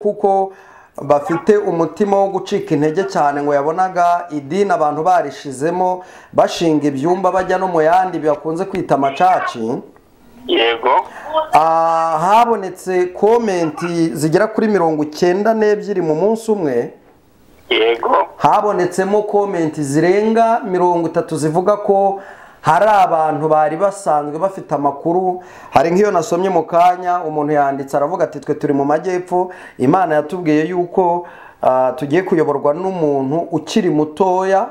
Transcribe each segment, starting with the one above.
kuko bafite umutima wo gucika intege cyane ngo yabonaga idini abantu barishizemo bashinga ibyumba bajya no mu yandi bakunze kwita amacaci yego Ah, habonetse komenti zigera kuri mirongo icyenda n'ebyiri mu munsi umwe yego habonetsemo komenti zirenga mirongo itatu zivuga ko hari abantu bari basanzwe bafite amakuru hari nk'iyo nasomye mu kanya umuntu yanditse aravuga ati twe turi mu majyepfo imana yatubwiye yuko ah, tugiye kuyoborwa n'umuntu ukiri mutoya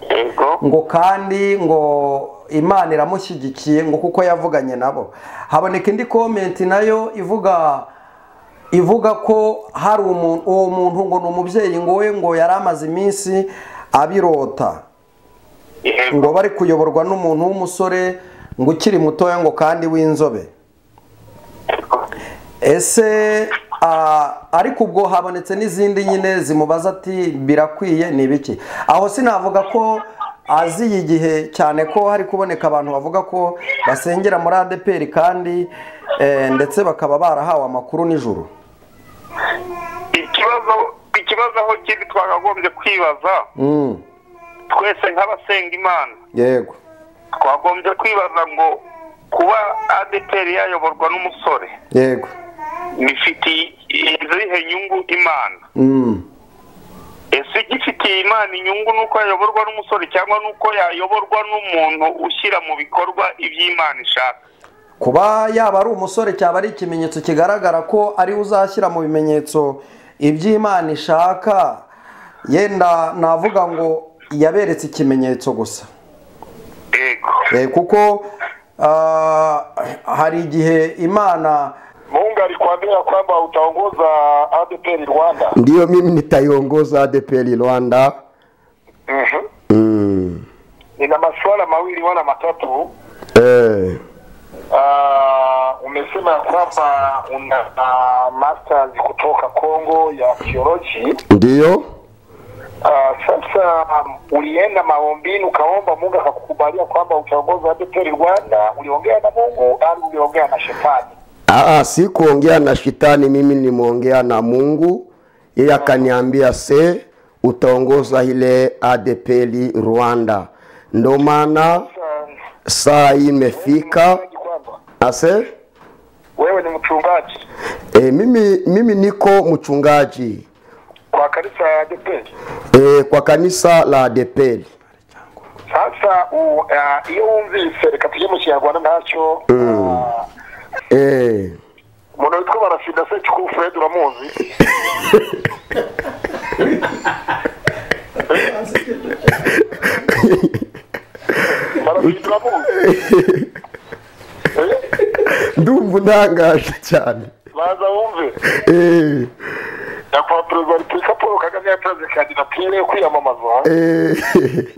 yego ngo kandi ngo imana iramushyigikiye ngo kuko yavuganye nabo haboneka indi komenti nayo ivuga ivuga ko hari umuntu uwo muntu ngo ni umubyeyi ngo we ngo yari amaze iminsi abirota ngo yego bari kuyoborwa n'umuntu w'umusore ngo ukiri mutoya ngo kandi w'inzobe ese ah, ariko ubwo habonetse n'izindi nyine zimubaza ati birakwiye ni ibiki aho sinavuga ko aziye igihe cyane ko hari kuboneka abantu bavuga ko basengera muri adeperi kandi eh, ndetse bakaba barahawe amakuru nijoro ikibazo ikibazo aho kiri twakagombye kwibaza Mm, twese nk'abasenga imana yego twagombye kwibaza ngo kuba adeperi yayoborwa n'umusore yego bifitiye izihe nyungu imana Mm, ese igifitiye imana inyungu ni uko yayoborwa n'umusore cyangwa ni uko yayoborwa n'umuntu ushyira mu bikorwa iby'imana ishaka kuba yaba ari umusore cyaba ari ikimenyetso kigaragara ko ari we uzashyira mu bimenyetso iby'imana ishaka yenda navuga ngo yaberetse ikimenyetso gusa yego Eh, kuko ah, hari igihe imana Mungu alikuambia kwamba utaongoza ADPR Rwanda. ndiyo mimi nitaiongoza ADPL Rwanda. Mhm. Mm. Nina masuala mawili wala matatu. Eh. Uh, umesema ya kwamba una uh, masters kutoka Kongo ya theology. Ndiyo Uh, sasa um, ulienda maombini ukaomba Mungu akakukubalia kwamba utaongoza ADPR Rwanda. Uliongea na Mungu au uliongea na shetani? Aa, si kuongea na shetani, mimi nimeongea na Mungu, yeye akaniambia se utaongoza ile ADPL Rwanda. Ndo maana Sasa, saa hii imefika mchungaji kwamba ase wewe ni mchungaji e, mimi, mimi niko mchungaji kwa kanisa ya ADPR. e, kwa kanisa la ADPL. sasa u- ah, iyo wumvise reka tujye mu kinyarwanda ntacyo ah, E, umuntu witwa barasida secikuru fred uramuzi barasida uramuzi Eh, ndumva untangaje cyane baza wumve e, nyakubahwa perezida wa repubulika paul kagame yatanze kandidatire yo kwiyamamaza e,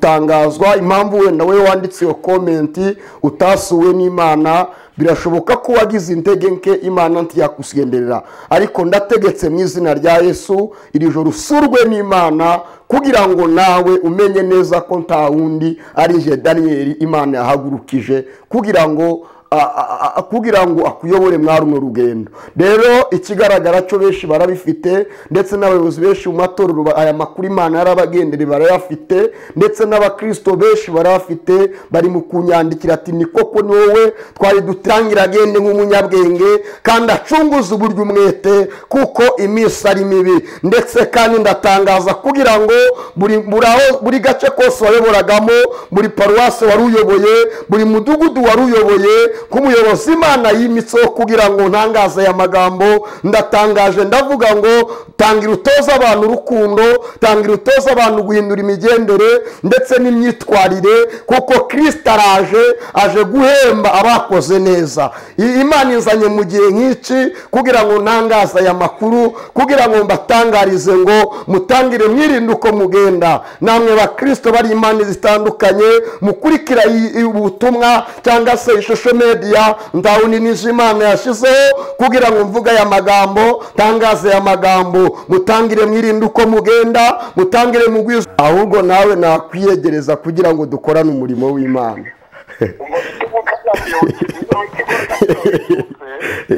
tangazwa impamvu wenda we wanditse iyo komenti utasuwe n'imana birashoboka ko wagize intege nke imana ntiyakusenderera ariko ndategetse mu izina rya yesu iri joro usurwe n'imana kugira ngo nawe umenye neza ko nta wundi ari je daniyeli imana yahagurukije kugira ngo a- a- a- kugira ngo akuyobore mwari runo rugendo rero ikigaragara cyo benshi barabifite ndetse n'abayobozi benshi mu matorero ba- aya makuru imana yarabagendere barayafite ndetse n'abakristo benshi barayafite bari mu kunyandikira ati ni koko ni wowe twari dutangira agende nk'umunyabwenge kandi acunguze uburyo umwete kuko iminsi ari mibi ndetse kandi ndatangaza kugira ngo buri buri aho- buri gace kose wayoboragamo buri paruwasi wari uyoboye buri mudugudu wari uyoboye nk'umuyobozi imana yimitseho kugira ngo ntangaze aya magambo ndatangaje ndavuga ngo tangira utoze abantu urukundo tangira utoze abantu guhindura imigendere ndetse n'imyitwarire kuko kirisita araje aje guhemba abakoze neza I- imana inzanye mu gihe nk'iki kugira ngo ntangaze aya makuru kugira ngo mbatangarize ngo mutangire mwirinde uko mugenda namwe bakristo bari imana zitandukanye mukurikira iyi- iyi ubutumwa cyangwa se ishusho media ndawuninije imana yashyizeho kugira ngo mvuge aya magambo tangaze aya magambo mutangire mwirinde uko mugenda mutangire mugwiza ahubwo nawe nakwiyegereza kugira ngo dukorane umurimo w'imana ngo igitego kazamuyobora ikigo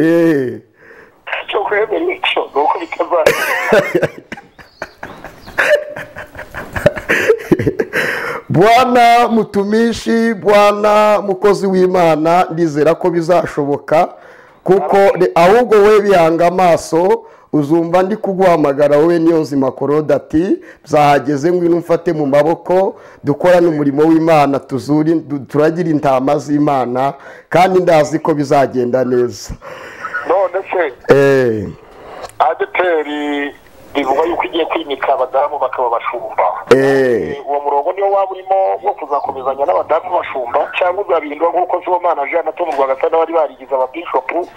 Eh. cyo kwemera icyo ni uko bwana mutumishi bwana mukozi w'imana ndizera ko bizashoboka kuko re- ahubwo we bihanga amaso uzumva ndi kuguhamagara wowe niyo nzima korode ati byahageze ngwino umfate mu maboko dukorane umurimo w'imana tuzuri du- turagire intama z'imana kandi ndazi ko bizagenda neza none se Eh, adeperi bivugwa yuko igiye kwimika abadamu bakaba bashumba eh. uwo murongo niwo waba urimo wo kuzakomezanya n'abadamu bashumba cyangwa uzabihindura nk'uko sibomana jean na tomu rwagasana bari barigize ababishopu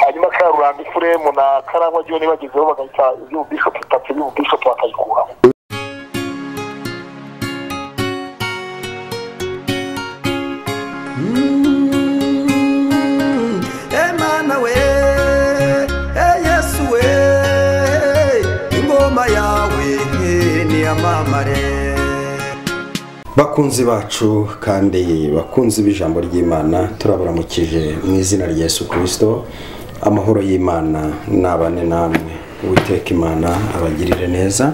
hanyuma karuranga ifuremu na karangwa jyone bagezeho bagahita iby'ububishopu itatu iby'ububishopu bakayikuraho Emana we, eh Yesu we, ingoma yawe niyamamare. Bakunzi bacu kandi bakunzi b'ijambo ry'Imana turabaramukije mu izina rya Yesu Kristo amahoro y'Imana nabane namwe uwiteka Imana abagirire neza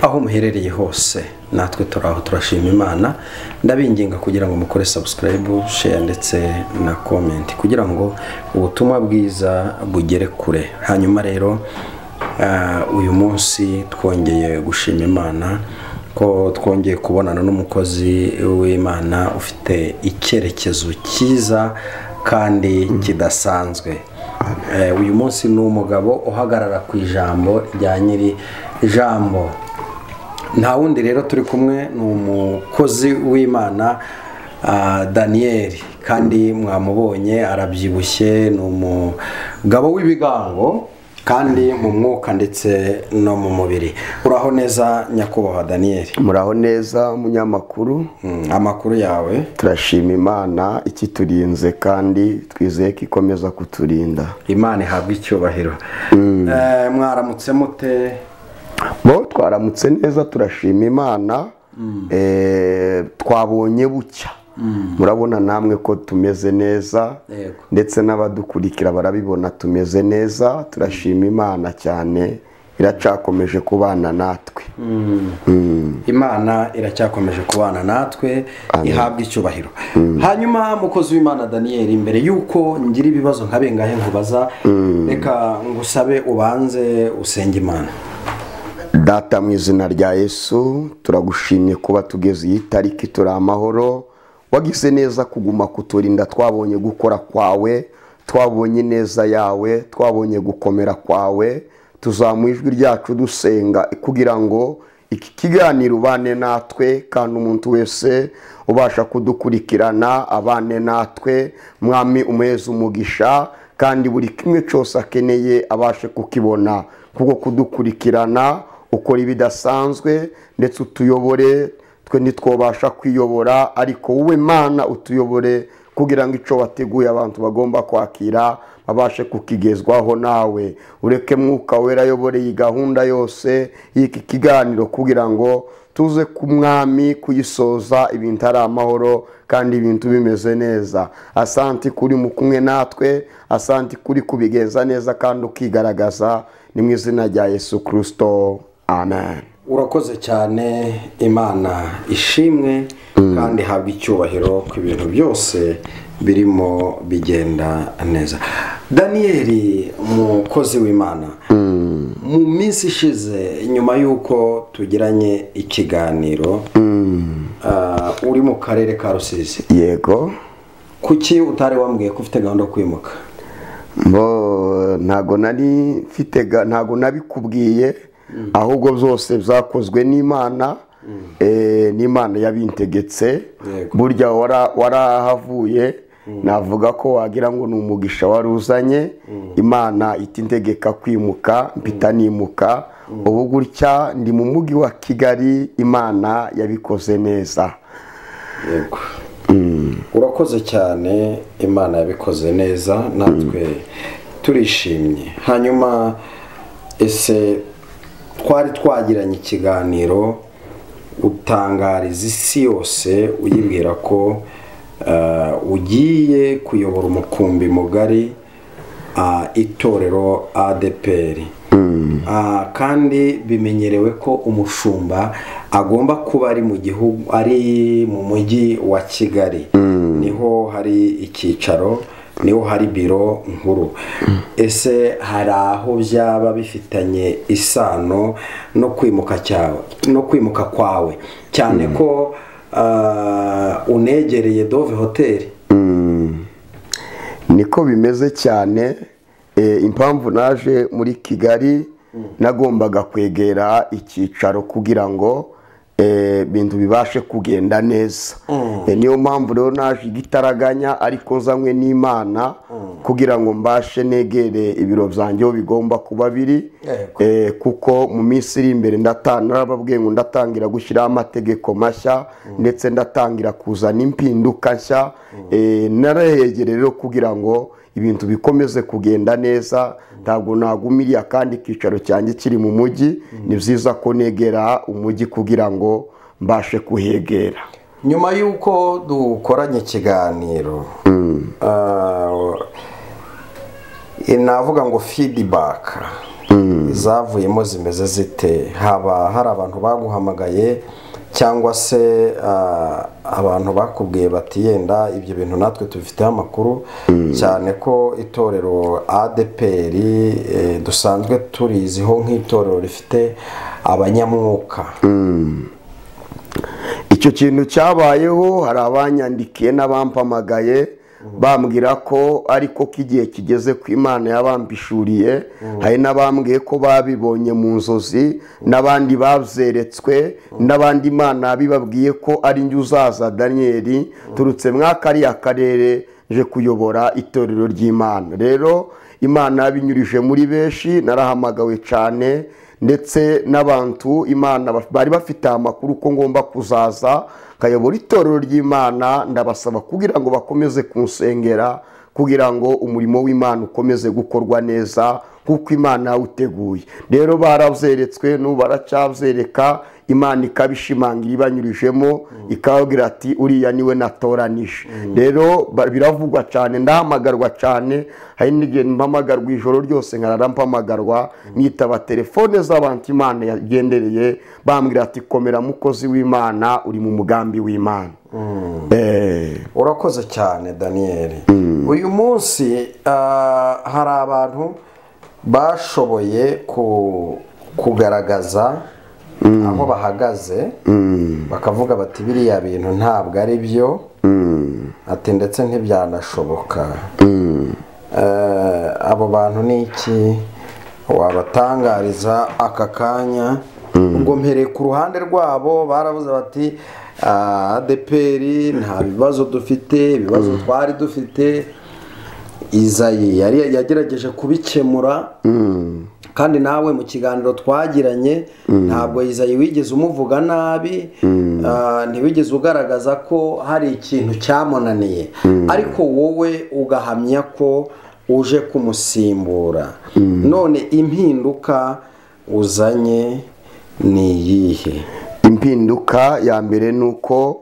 aho muherereye hose natwe turaho turashima Imana ndabinginga kugira ngo mukore subscribe share ndetse na comment kugira ngo ubutumwa bwiza bugere kure hanyuma rero ah, uyu munsi twongeye gushima Imana ko twongeye kubonana n'umukozi w'imana ufite icyerekezo cyiza kandi kidasanzwe Eh, uyu munsi ni umugabo uhagarara ku ijambo rya nyiri jambo nta wundi rero turi kumwe ni umukozi w'imana ah, daniyeli kandi mwamubonye arabyibushye ni umugabo w'ibigango kandi mu mwuka ndetse no mu mubiri uraho neza nyakubahwa daniyeli muraho neza munyamakuru Mm, amakuru yawe turashima imana ikiturinze kandi twizeye ko ikomeza kuturinda imana ihabwa icyubahiro Eh, mwaramutse mute bo twaramutse neza turashima imana eh, twabonye bucya murabona namwe ko tumeze neza Yego. ndetse n'abadukurikira barabibona tumeze neza turashima imana cyane iracakomeje kubana natwe imana iracyakomeje kubana natwe ihabwa icyubahiro hanyuma mukozi w'imana daniyeli mbere y'uko ngira ibibazo nka bengahe nkubaza reka ngusabe ubanze usenge imana data mu izina rya yesu turagushimye kuba tugeze iyi tariki turi amahoro wagize neza kuguma kuturinda twabonye gukora kwawe twabonye neza yawe twabonye gukomera kwawe tuzamuye ijwi ryacu dusenga kugira ngo iki kiganiro ubane natwe kandi umuntu wese ubasha kudukurikirana abane natwe mwami umuheza umugisha kandi buri kimwe cyose akeneye abashe kukibona kuko kudukurikirana ukora ibidasanzwe ndetse utuyobore twe ntitwabasha kwiyobora ariko wowe mana utuyobore kugira ngo icyo wateguye abantu bagomba kwakira babashe kukigezwaho nawe ureke mwuka wera ayobore iyi gahunda yose y'iki kiganiro kugira ngo tuze ku mwami kuyisoza ibintu ari amahoro kandi ibintu bimeze neza asanti kuri mu kumwe natwe asanti kuri kubigenza neza kandi ukigaragaza ni mu izina rya yesu kirisito amen urakoze cyane imana ishimwe kandi ihabwa icyubahiro ku bintu byose birimo bigenda neza daniyeli umukozi w'imana mu minsi ishize nyuma y'uko tugiranye ikiganiro ah, uri mu karere ka rusizi yego kuki utari wambwiye ko ufite gahunda yo kwimuka Bo, ntago nari mfite ga- ntago nabikubwiye ahubwo byose byakozwe n'imana eh, n'imana yabintegetse Yego. burya wara- warahavuye navuga ko wagira ngo ni umugisha wari uzanye imana itintegeka kwimuka mpita nimuka ubu gutya ndi mu mujyi wa kigali imana yabikoze neza yego urakoze cyane imana yabikoze neza natwe turishimye hanyuma ese twari twagiranye ikiganiro utangariza isi yose uyibwira ko eh, ugiye kuyobora umukumbi mugari ah, itorero adeperi Ah, kandi bimenyerewe ko umushumba agomba kuba ari mu gihugu ari mu mujyi wa kigali niho hari icyicaro niho hari biro nkuru ese hari aho byaba bifitanye isano no kwimuka cyawe no kwimuka kwawe cyane ko ah, unegereye dove hoteli niko bimeze cyane Eh, impamvu naje muri kigali nagombaga kwegera icyicaro kugira ngo eh, ibintu bibashe kugenda neza Eh, niyo mpamvu rero naje igitaraganya ariko nzanywe n'imana kugira ngo mbashe negere ibiro byanjye aho bigomba kuba biri Yego. Eh, kuko mu minsi iri imbere ndata- narababwiye ngo ndatangira gushyiraho amategeko mashya ndetse ndatangira kuzana impinduka nshya Eh, narayegereye rero kugira ngo ibintu bikomeze kugenda neza ntabwo nagumiriye akandi kicaro cyanjye kiri mu mujyi ni byiza ko negera umujyi kugira ngo mbashe kuhegera nyuma y'uko dukoranye ikiganiro ah, eh, navuga ngo feedback izavuyemo zimeze zite haba hari abantu baguhamagaye cyangwa se ah, abantu bakubwiye bati yenda ibyo bintu natwe tubifiteho amakuru cyane ko itorero adpr eh, dusanzwe turiziho nk'itorero rifite abanyamwuka icyo kintu cyabayeho hari abanyandikiye n'abampamagaye bambwira ko ariko ko igihe kigeze ku imana yabambishuriye hari n'abambwiye ko babibonye mu nzozi n'abandi babyeretswe n'abandi imana bibabwiye ko ari njye uzaza daniyeli turutse mwakariya karere nje kuyobora itorero ry'imana rero imana yabinyurije muri benshi narahamagawe cyane ndetse n'abantu imana baf- bari bafite amakuru ko ngomba kuzaza nkayobora itorero ry'imana ndabasaba kugira ngo bakomeze kunsengera kugira ngo umurimo w'imana ukomeze gukorwa neza nk'uko imana yawuteguye rero barabyeretswe n'ubu baracyabyereka imana ikabishimangira ibanyurijemo ikababwira ati uriya niwe natoranije rero ba- biravugwa cyane ndahamagarwa cyane hari n'igihe mpamagarwa ijoro ryose nkarara mpamagarwa nitaba telefone z'abantu imana yagendereye bambwira ati komera mukozi w'imana uri mu mugambi w'imana Eh, urakoze cyane daniel uyu munsi ah, hari abantu bashoboye ku- kugaragaza aho bahagaze bakavuga bati biriya bintu ntabwo ari byo ati ndetse ntibyanashoboka Eh, abo bantu ni iki wabatangariza aka kanya ubwo mpereye ku ruhande rwabo barabuze bati "Ah, adeperi nta bibazo dufite ibibazo twari dufite izayi yari yagerageje kubikemura kandi nawe mu kiganiro twagiranye ntabwo izayi wigeze umuvuga nabi ah, ntiwigeze ugaragaza ko hari ikintu cyamunaniye ariko wowe ugahamya ko uje kumusimbura none impinduka uzanye ni iyihe impinduka ya mbere ni uko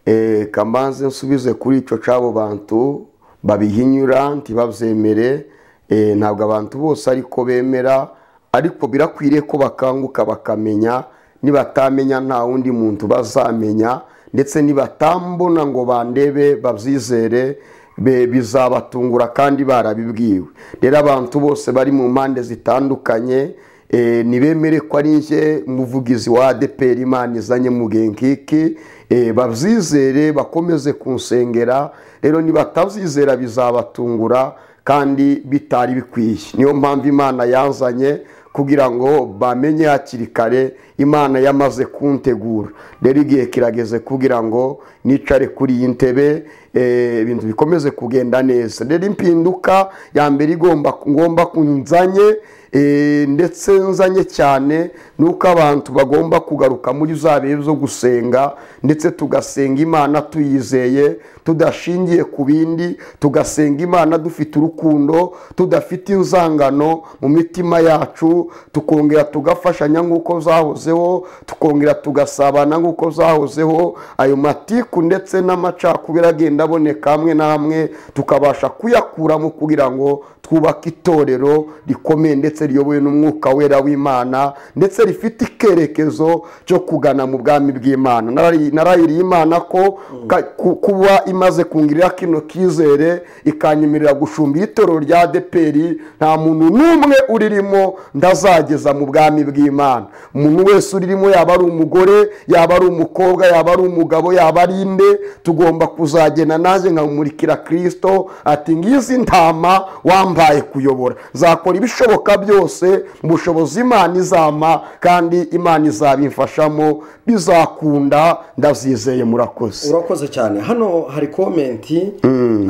eh, kamanze nsubize kuri icyo cy'abo bantu babihinyura ntibabyemere eh, ntabwo abantu bose ariko bemera ariko birakwiriye ko bakanguka bakamenya nibatamenya nta wundi muntu bazamenya ndetse nibatambona ngo bandebe babyizere be- bizabatungura kandi barabibwiwe rero abantu bose bari mu mpande zitandukanye Eh, nibemere ko ari nje umuvugizi wa ADPR imana izanye mu gihe nk'iki eh, babyizere bakomeze kunsengera rero nibatabyizera bizabatungura kandi bitari bikwiye niyo mpamvu imana yanzanye kugira ngo bamenye hakiri kare imana yamaze kuntegura rero igihe kirageze kugira ngo nicare kuri iyi ntebe eh, ibintu bikomeze kugenda neza rero impinduka ya mbere igomba ngomba kunzanye Eh, ndetse nzanye cyane ni uko abantu bagomba kugaruka muri za bihe zo gusenga ndetse tugasenga imana tuyizeye tudashingiye ku bindi tugasenga imana dufite urukundo tudafite inzangano mu mitima yacu tukongera tugafashanya nk'uko zahozeho tukongera tugasabana nk'uko zahozeho ayo matiku ndetse n'amacakubiri agenda agenda aboneka hamwe na hamwe tukabasha kuyakuramo kugira ngo twubake itorero rikomeye ndetse riyobowe n'umwuka wera w'imana ndetse rifite icyerekezo cyo kugana mu bwami bw'imana Narari- narayiriye imana ko ka- ku- kuba imaze kungirira kino kizere ikanyemerera gucumbira itorero rya deperi nta muntu n'umwe uririmo ndazageza mu bwami bw'imana umuntu wese uririmo yaba ari umugore yaba ari umukobwa yaba ari umugabo yaba ari inde tugomba kuzagenda nanjye nkamumurikira kirisito ati ngizi ntama wambaye kuyobora nzakora ibishoboka byose mu bushobozi imana izampa kandi imana izabimfashamo bizakunda ndazizeye murakoze urakoze cyane hano hari komenti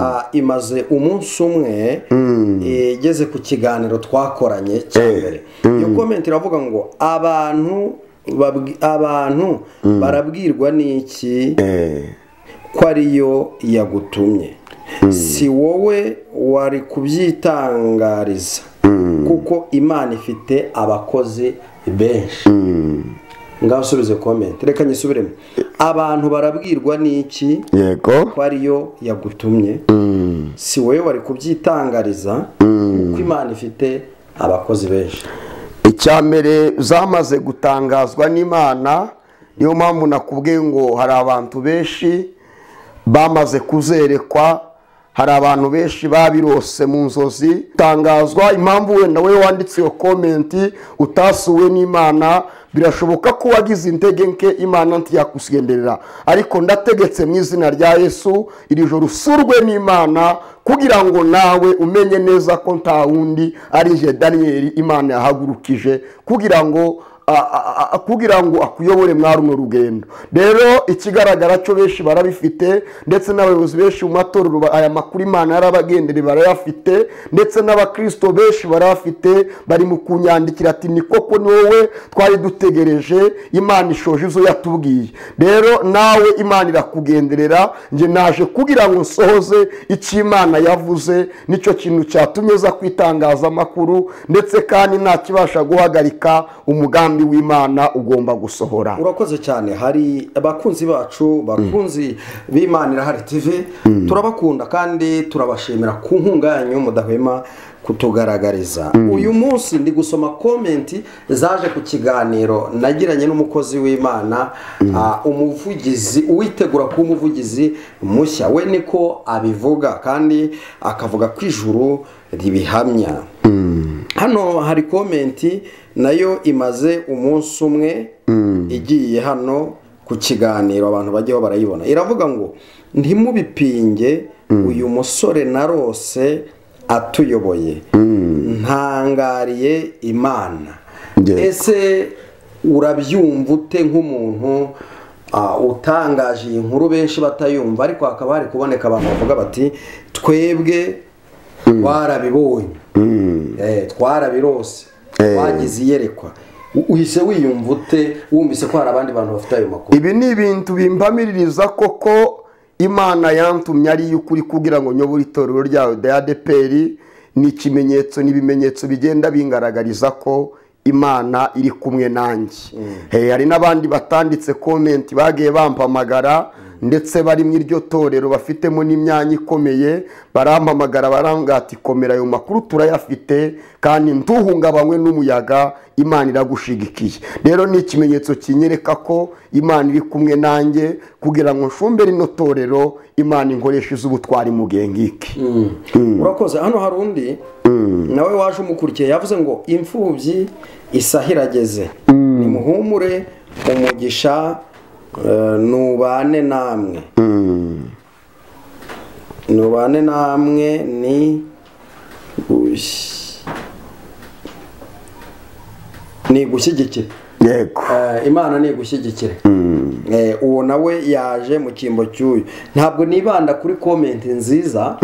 ah, imaze umunsi umwe igeze ku kiganiro twakoranye cya Eh, mbere iyo komenti iravuga ngo abantu babwi- abantu barabwirwa n'iki Eh, ko ariyo yagutumye si wowe wari kubyitangariza kuko imana ifite abakozi benshi ngasubize komenti reka nyisubiremo abantu barabwirwa n'iki yego ko ariyo yagutumye si wowe wari kubyitangariza kuko imana ifite abakozi benshi icya mbere zamaze gutangazwa n'imana niyo mpamvu nakubwiye ngo hari abantu benshi bamaze kuzerekwa hari abantu benshi babirose mu nzozi tangazwa impamvu wenda wowe wanditse iyo komenti utasuwe n'imana birashoboka ko wagize intege nke imana ntiyakusenderera ariko ndategetse mu izina rya yesu iri joro usurwe n'imana kugira ngo nawe umenye neza ko nta wundi ari je daniyeli imana yahagurukije kugira ngo a- a- a- kugira ngo akuyobore mwari runo rugendo rero ikigaragara cyo benshi barabifite ndetse n'abayobozi benshi mu matorero ba- aya makuru imana yarabagendere barayafite ndetse n'abakristo benshi barayafite bari mu kunyandikira ati ni koko ni wowe twari dutegereje imana ishoje izo yatubwiye rero nawe imana irakugenderera njye naje kugira ngo nsohoze icyo imana yavuze nicyo kintu cyatumye aza ku itangazamakuru ndetse kandi ntakibasha guhagarika umugambi w'imana ugomba gusohora urakoze cyane hari abakunzi bacu bakunzi b'imana irahari tv turabakunda kandi turabashimira ku nkunga yanyu mudahwema kutugaragariza uyu munsi ndi gusoma komenti zaje ku kiganiro nagiranye n'umukozi w'imana ah, umuvugizi uwitegura kuba umuvugizi mushya we niko abivuga kandi akavuga ko ijuru ribihamya hano hari komenti nayo imaze umunsi umwe igiye hano ku kiganiro abantu bajyaho barayibona iravuga ngo ntimubipinge uyu musore narose atuyoboye ntangariye imana Yego. ese urabyumva ute nk'umuntu ah, utangaje iyi nkuru benshi batayumva ariko hakaba hari kuboneka abantu bavuga bati twebwe warabibonye Eh, twarabirose twagize iyerekwa U- uhise wiyumva ute wumvise ko hari abandi bantu bafite ayo makuru ibi ni ibintu bimpamiririza koko imana yantumye ari iy'ukuri kugira ngo nyobore itorero ryayo rya deperi ni ikimenyetso ni ibimenyetso bigenda bingaragariza ko imana iri kumwe nanjye Eh, hari n'abandi batanditse komenti bagiye bampamagara ndetse bari mu iryo torero bafitemo n'imyanya ikomeye barampamagara barambwira ati komera ayo makuru turayafite kandi ntuhungabanywe n'umuyaga imana iragushigikiye rero ni ikimenyetso kinyereka ko imana iri kumwe nanjye kugira ngo nshumbe rino torero imana inkoresheje ubutwari mugengike urakoze hano hari undi nawe waje umukurikiye yavuze ngo imfubyi isaha irageze nimuhumure umugisha eh, nubane namwe nubane namwe ni gush- ni gushyigikira yego Eh, imana ni igushyigikire Eh, uwo nawe yaje mu cyimbo cy'uyu ntabwo nibanda kuri komenti nziza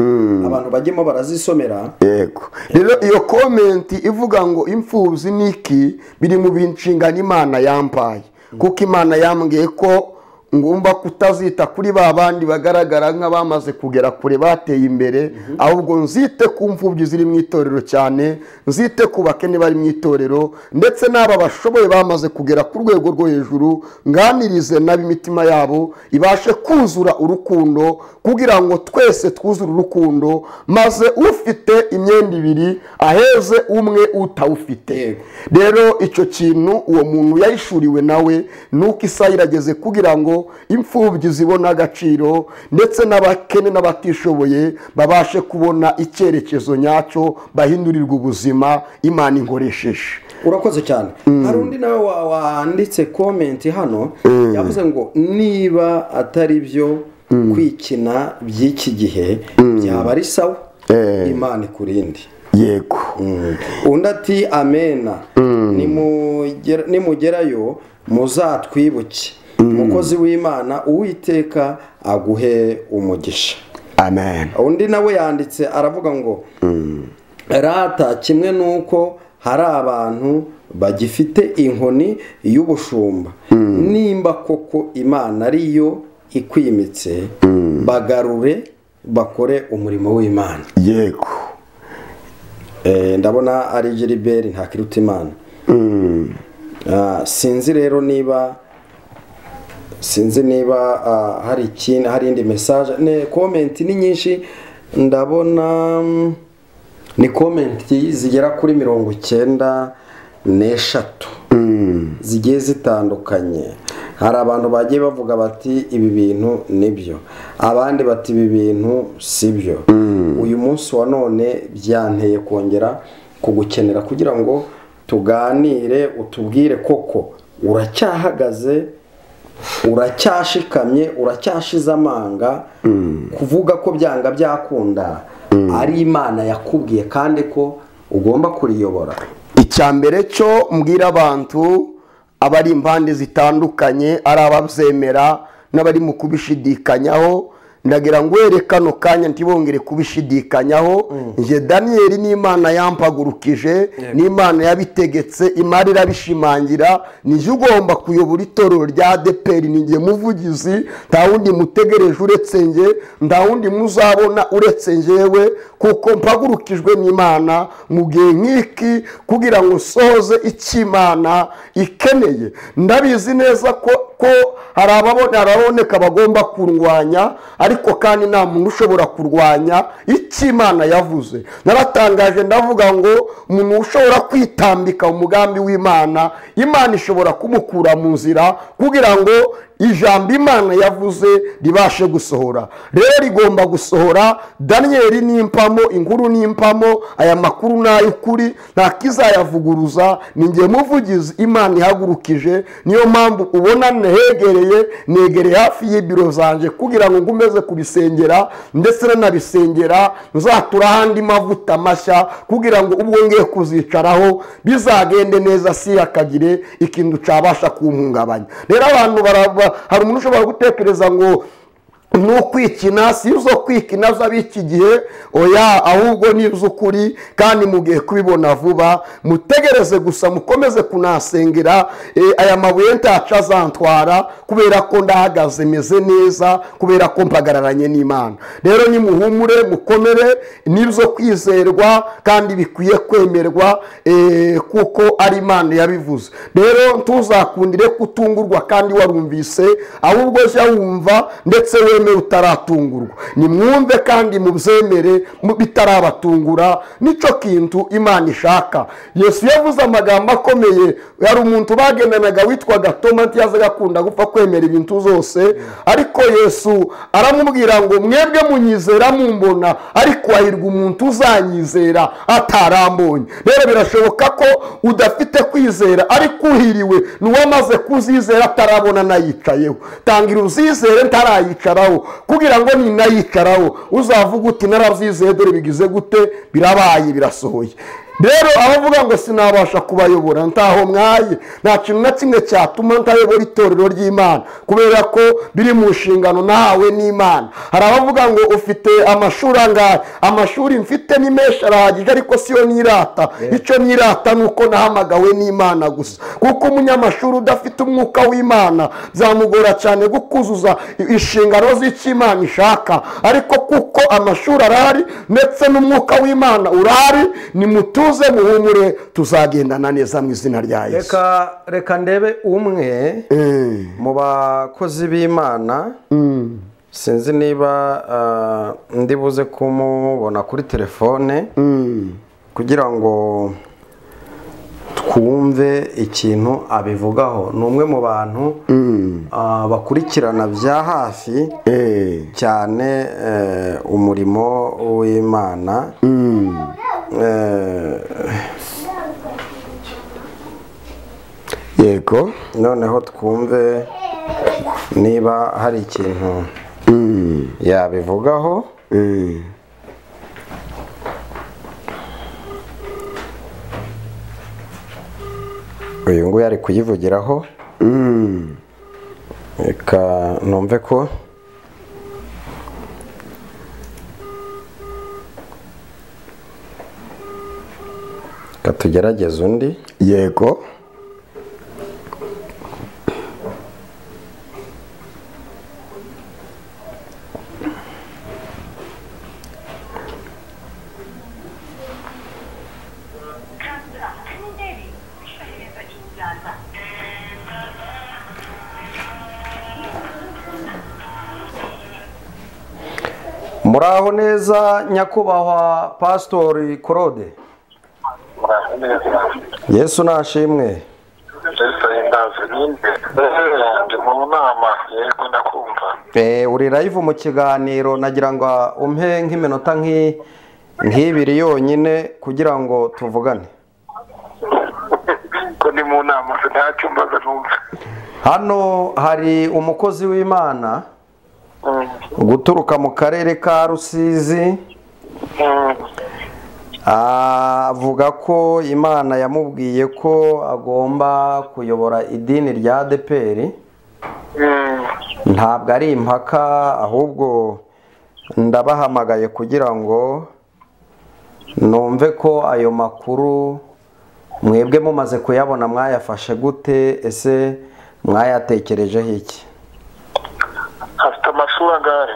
abantu bajyemo barazisomera yego rero iyo komenti ivuga ngo imfubyi n'iki biri mu nshingano imana yampaye kuko imana yambwiye ko ngomba kutazita kuri ba bandi bagaragara nk'abamaze kugera kure bateye imbere ahubwo nzite ku mfubyi ziri mu itorero cyane nzite ku bakene bari mu itorero ndetse n'aba bashoboye bamaze kugera ku rwego rwo hejuru nganirize n'ab'imitima yabo ibashe kuzura urukundo kugira ngo twese twuzure urukundo maze ufite imyenda ibiri aheze umwe utawufite Yego. rero icyo kintu uwo muntu yayishuriwe nawe ni uko isaha irageze kugira ngo imfubyi zibone agaciro ndetse n'abakene n'abatishoboye babashe kubona icyerekezo nyacyo bahindurirwa ubuzima imana inkoresheje urakoze cyane hari undi nawe wa- wanditse komenti hano yavuze ngo niba atari byo kwikina by'iki gihe byaba ari sawa Eh. imana ikurinde yego undi ati amena nimugera- nimugerayo muzatwibuke umukozi w'imana uwiteka aguhe umugisha amen undi nawe yanditse aravuga ngo rata kimwe n'uko hari abantu bagifite inkoni y'ubushumba nimba koko imana ariyo ikwimitse bagarure bakore umurimo w'imana yego Eh, ndabona ari giliberi ntakirutimana Ah, sinzi rero niba sinzi niba ah, hari ikindi hari indi mesaje ne komenti ni nyinshi ndabona mm, ni komenti zigera kuri mirongo icyenda n'eshatu zigiye zitandukanye hari abantu bagiye bavuga bati ibi bintu nibyo abandi bati ibi bintu si byo uyu munsi wa none byanteye kongera kugukenera kugira ngo tuganire utubwire koko uracyahagaze uracyashikamye uracyashize amanga kuvuga ko byanga byakunda ari imana yakubwiye kandi ko ugomba kuriyobora icya mbere cyo mbwira abantu abari impande zitandukanye ari ababyemera n'abari mu kubishidikanyaho ndagira ngo uhere kano kanya ntibongere kubishidikanyaho njye daniyeli n'imana yampagurukije n'imana yabitegetse imari irabishimangira nijye ugomba kuyobora itorero rya deperi ni njye muvugizi nta wundi mutegereje uretse njye nta wundi muzabona uretse njyewe kuko mpagurukijwe n'imana mu gihe nk'iki kugira ngo nsohoze icyo imana ikeneye ndabizi neza ko ko hari ababona ababoneka bagomba kurwanya ariko kandi nta muntu ushobora kurwanya icyo imana yavuze naratangaje ndavuga ngo umuntu ushobora kwitambika umugambi w'imana imana ishobora kumukura mu nzira kugira ngo ijambo imana yavuze ribashe gusohora rero rigomba gusohora daniyeli n'impamo inkuru n'impamo aya makuru ni ay'ukuri nta kizayavuguruza ni njye muvugizi imana ihagurukije niyo mpamvu ubona nehegereye negereye hafi y'ibiro zanjye kugira ngo ngumeze kubisengera ndetse nanabisengera nzatura ahandi mavuta mashya kugira ngo ubwo ngiye kuzicaraho bizagende neza si akagire ikintu cyabasha kumpungabanya rero abantu baraba- hari umuntu ushobora gutekereza ngo ni ukwikina si izo kwikina z'ab'iki gihe oya ahubwo ni iz'ukuri kandi mugiye kubibona vuba mutegereze gusa mukomeze kunasengera eh, aya mabuye ntaca azantwara kubera ko ndahagaze meze neza kubera ko mpagararanye n'imana rero nimuhumure mukomere nibyo kwizerwa kandi bikwiye kwemerwa eh, kuko ari imana yabivuze rero ntuzakundire kutungurwa kandi warumvise ahubwo jya wumva ndetse wemere utaratungurwa nimwumve kandi mubyemere mu- bitarabatungura nicyo kintu imana ishaka yesu yavuze amagambo akomeye hari umuntu bagendanaga witwaga toma ntiyazaga akunda gupfa kwemera ibintu zose ariko yesu aramubwira ngo mwebwe munyizera mumbona ariko hahirwa umuntu uzanyizera atarambonye rero birashoboka ko udafite kwizera ariko uhiriwe ni uwamaze kuzizera atarabona nayicayeho tangira uzizere ntarayicaraho kugira ngo ninayicaraho uzavuga uti narabyizeye dore bigize gute birabaye birasohoye rero abavuga ngo sinabasha kubayobora ntaho mwaye nta kintu na kimwe cyatuma ntayobora itorero ry'imana kubera ko biri mu nshingano nahawe n'imana hari abavuga ngo ufite amashuri angahe amashuri mfite ni menshi arahagije ariko siyo nirata icyo nirata ni uko nahamagawe n'imana gusa kuko umunyamashuri udafite umwuka w'imana byamugora cyane gukuzuza inshingano z'icyo imana ishaka ariko kuko amashuri arahari ndetse n'umwuka w'imana urahari ni mutuze muhumure tuzagendana neza mu izina rya yesu reka reka ndebe umwe Eh, mu bakozi b'imana mm, sinzi niba ah, ndi buze kumubona kuri telefone mm. kugira ngo twumve ikintu abivugaho ni umwe mu bantu ah, bakurikirana bya hafi Eh, cyane eh, umurimo w'imana mm. Eh, yego noneho twumve niba hari ikintu Mm, yabivugaho mm. uyu nguyu ari kuyivugiraho Mm. reka numve ko reka tugerageze undi yego muraho neza nyakubahwa pasitori claude muraho neza yesu nashimwe ndetse ndazi nyine ndi mu nama yego ndakumva Eh, uri live mu kiganiro nagira ngo umpe nk'iminota nk'i- nk'ibiri yonyine kugira ngo tuvugane ko ndi mu nama nta cyumbaza numva hano hari umukozi w'imana Mm, guturuka mu karere ka rusizi mm, ah, avuga ko imana yamubwiye ko agomba kuyobora idini rya adeperi mm. ntabwo ari impaka ahubwo ndabahamagaye kugira ngo numve ko ayo makuru mwebwe mumaze kuyabona mwayafashe gute ese mwayatekerejeho iki afite amashuri angahe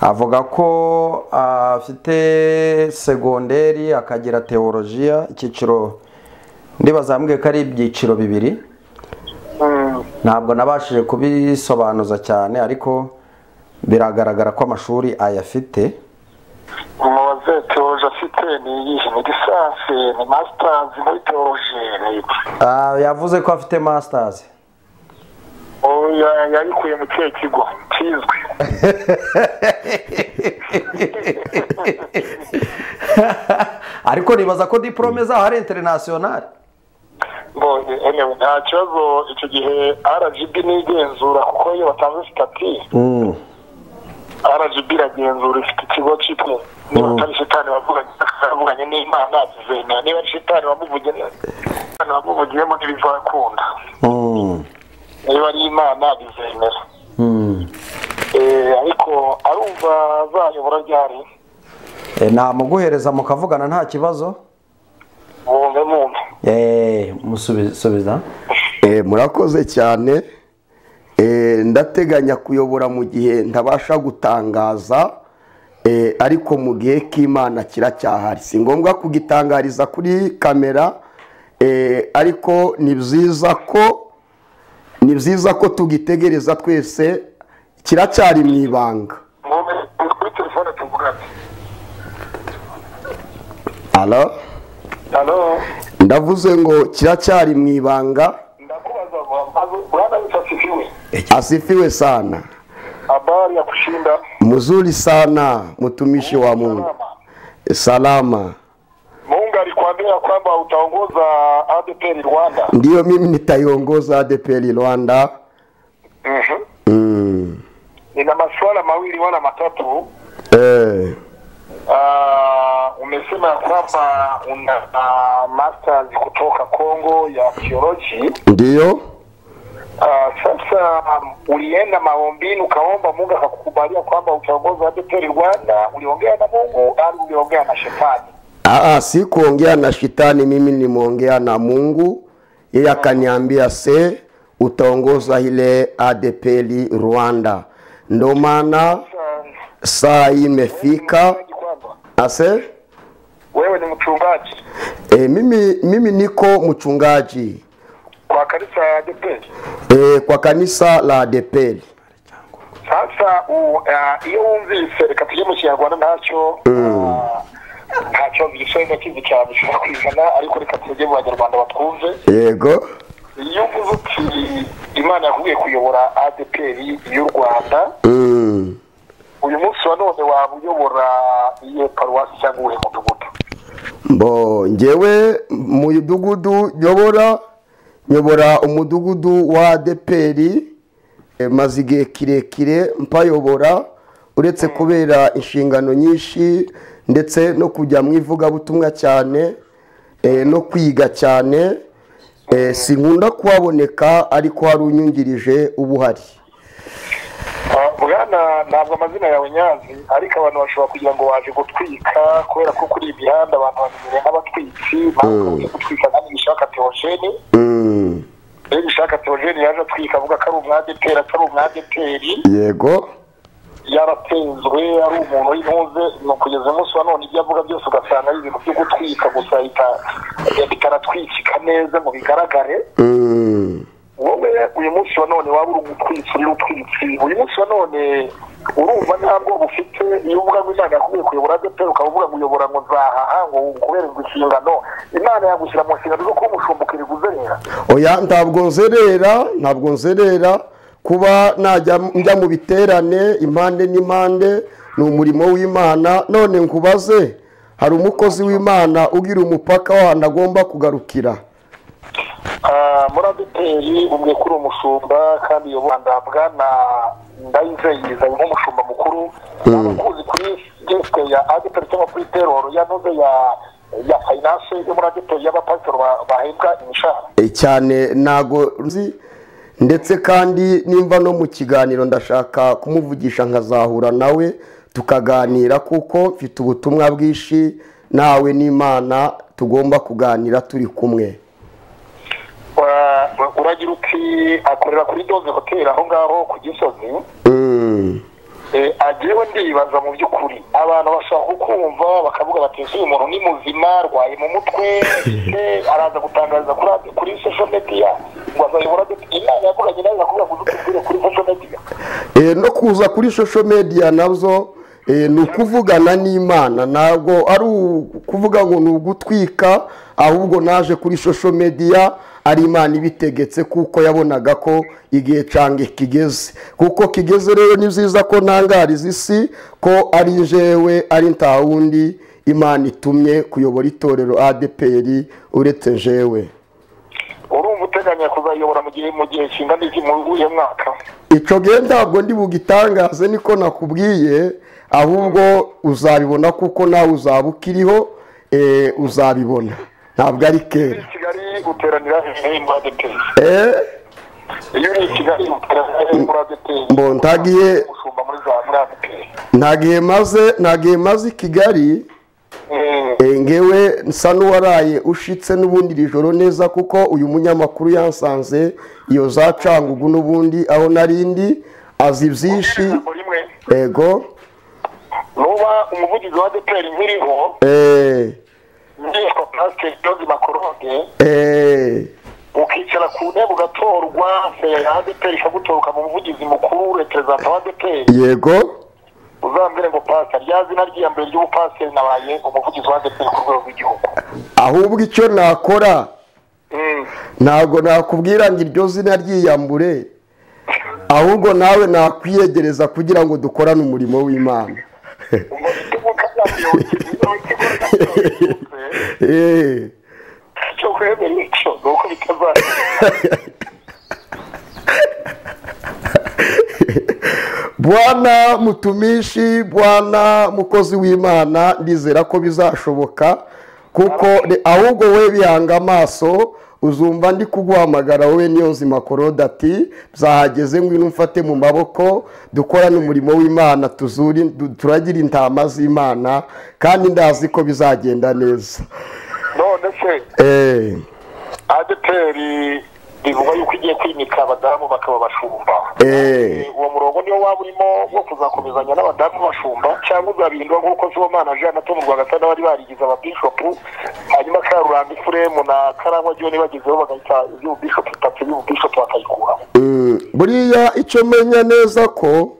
avuga ko afite segonderi akagira teolojiya icyiciro ndibazambwiye ko ari ibyiciro bibiri Mm, ntabwo nabashije kubisobanuza cyane ariko biragaragara ko amashuri ayafite umubaze teoloji afite ni iyihe ni lisansi ni masitazi muri teoloji ni iki Ah, yavuze ko afite masitazi Oh, ya- yayikuye mu kihe kigo kizwi ariko nibaza ko diporome zaho ari interinasiyonari mbonye emewe nta kibazo icyo gihe rgb nigenzura kuko iyo batanze sitati rgb iragenzura ifite ikigo cyitwa niba atari shitani wavuganye wavuganye n'imana zizemera niba ari shitani wamuvugiye shitani wamuvugiyemo ntibizakunda Mm. niba ari imana bizemera Mm. Eh, ariko arumva azayobora ryari Eh, namuguhereza mukavugana nta kibazo bumve mwumve Eh, musubi- subiza Eh, murakoze cyane Eh, ndateganya kuyobora mu gihe ntabasha gutangaza eh, ariko mu gihe k'imana kiracyahari si ngombwa kugitangariza kuri kamera eh, ariko ni byiza ko ni byiza ko tugitegereza twese kiracyari mu ibanga mwumve kuri telefone tuvugane Alo? halo ndavuze ngo kiracyari mu ibanga ndakubaza maze bwana asifiwe asifiwe sana habari ya kushinda muzuri sana mtumishi wa mungu salama Mungu alikuambia kwamba utaongoza ADPR Rwanda. ndiyo mimi nitaiongoza adepeli rwanda Mhm. mm. Nina masuala mawili wala matatu. eh. Ah, umesema ya kwamba una uh, masters kutoka Kongo ya theology. ndiyo Uh, sasa um, ulienda maombini ukaomba Mungu akakukubalia kwamba utaongoza ADPR Rwanda. Uliongea na Mungu au uliongea na shetani? Aa, si kuongea na shetani, mimi nimeongea na Mungu. Yeye akaniambia se utaongoza ile ADPL Rwanda, ndo maana Sasa, saa hii imefika mchungaji kwamba ase wewe ni mchungaji e, mimi, mimi niko mchungaji kwa kanisa ya ADPR. e, kwa kanisa la ADPL. Sasa u- uh, iyo wumvise reka tujye mu kinyarwanda ntacyo uh, ntacyo bisobanura kizi cyane bishobora kwizana ariko reka tujye mu banyarwanda batwumve Yego iyo uvuze uti imana yakubwiye kuyobora adpr y'u rwanda mm. uyu munsi wa none waba uyobora iye paruwasi cyangwa uwuhe mudugudu mbo ngewe mu midugudu nyobora nyobora umudugudu wa deperi maze igihe kirekire mpayobora uretse kubera inshingano nyinshi ndetse no kujya mu ivugabutumwa cyane eh, no kwiga cyane eh, sinkunda kuhaboneka ariko hari unyungirije uba uhari Ah, bwana ntabwo amazina yawe nyazi ariko abantu bashobora kugira ngo waje gutwika kubera ko kuri iyi mihanda abantu bamenyereye nk'abatwitsi bakunze gutwika kandi bishaka teogene Mm, iyo bishaka teogene yaje atwika avuga ko ari umwadeperi atari umwadeperi yego yaratenzwe ari umuntu w'intuze ni ukugeza umunsi wa none ibyo avuga byose ugasanga ari ibintu byo gutwika gusa bita- bitaratwikika neza ngo bigaragare Mm, wowe uyu munsi wa none waba uri umutwitsi uri utwitsi uyu munsi wa none urumva nta bwoba ufite iyo uvuga ngo imana yakubwiye kuyobora adeperi ukaba uvuga ngo uyobora ngo nzahaha ngo ukubererwe inshingano imana yagushyira mu nshingano zo kuba umushumba ukiriguzerera oya ntabwo nzerera ntabwo nzerera kuba najya njya mu biterane impande n'impande ni umurimo w'imana none nkubaze hari umukozi w'imana ugira umupaka w'ahantu agomba kugarukira Ah, muri adeperi umwe kuri umushumba kandi iyo rwanda bwana ndayizeyiza nk'umushumba mukuru abakuzi kuri gesite ya adeperi cyangwa kuri teroro yanoze ya ya finance yo muri adeperi y'abapasitoro ba- bahembwa imishahara E, cyane ntago nzi ndetse kandi nimba no mu kiganiro ndashaka kumuvugisha nkazahura nawe tukaganira kuko mfite ubutumwa bwinshi nawe n'imana tugomba kuganira turi kumwe Wa- wa- uragira uti akorera kuri doze hoteli aho ngaho ku gisozi Mm. Eh, agewe ndibaza mu by'ukuri abantu bashaka kukumva bakavuga bati ese uyu muntu ni muzima arwaye mu mutwe eh, araza gutangariza kuri adi- kuri social media ngo azayobora adeperi imana yavuganye nawe bakubwira ngo dutubwire kuri social media Eh, no kuza kuri social media nabyo ni ukuvugana n'imana ntabwo ari ukuvuga ngo ni ugutwika ahubwo naje kuri social media ari imana ibitegetse kuko yabonaga ko igihe cyange kigeze kuko kigeze rero ni byiza ko ntangariza isi ko ari jewe ari nta wundi imana itumye kuyobora itorero adpr uretse jewe urumva uteganya kuzayobora mu gihe mu gihe kingana iki mu uyu mwaka icyo gihe ntabwo ndi bugitangaze niko nakubwiye ahubwo uzabibona kuko nawe uzaba ukiriho eh, uzabibona ntabwo ari kera i kigali guteranira hehe muri adeperi Eh, iyo uri i kigali guteranira hehe muri adeperi Mbo ntagiye- umushumba muri za muri adeperi nta gihe maze nta gihe maze i kigali Eh, eh, ngewe nsa n'uwaraye ushitse n'ubundi iri joro neza kuko uyu munyamakuru yansanze iyo za cangugu n'ubundi aho narindi azi byinshi ijambo rimwe ego nuba umuvugizi wa adeperi nkiriho eh, inteko pasiteri jogi makorode eh, ukicara ku ntebe ugatorwa feya adeperi ikagutoruka mu muvugizi mukuru reperezanta wa adeperi yego uzambwire ngo pasiteri rya zina rya mbere ry'ubupasiteri nabaye umuvugizi wa adeperi ku rwego rw'igihugu ahubwo icyo nakora Mm. ntabwo nakubwira ngo iryo zina ryiyambure ahubwo nawe nakwiyegereza kugira ngo dukorane umurimo w'imana Ubwo igitugu kazamuyoboke, niba igitugu kazamuyoboke, Eh, icyo kwemera icyo ni uko bitazagenda bwana mutumishi bwana mukozi w'imana ndizera ko bizashoboka kuko re- ahubwo we bihanga amaso uzumva ndi kuguhamagara wowe niyo nzima korode ati byahageze ngwino umfate mu maboko dukorane umurimo w'imana tuzuri du- turagire intama z'imana kandi ndazi ko bizagenda neza none se Eh, adeperi bivugwa yuko igiye kwimika abadamu bakaba bashumba eh, uwo murongo niwo waba urimo wo kuzakomezanya n'abadamu bashumba cyangwa uzabihindura nk'uko sibomana jean na tom rwagasana bari barigize ababishopu hanyuma karuranga ifuremu na karangwa joni bagezeho bagahita iby'ububishopu itatu iby'ububishopu bakayikuraho mm, buriya icyo menya neza ko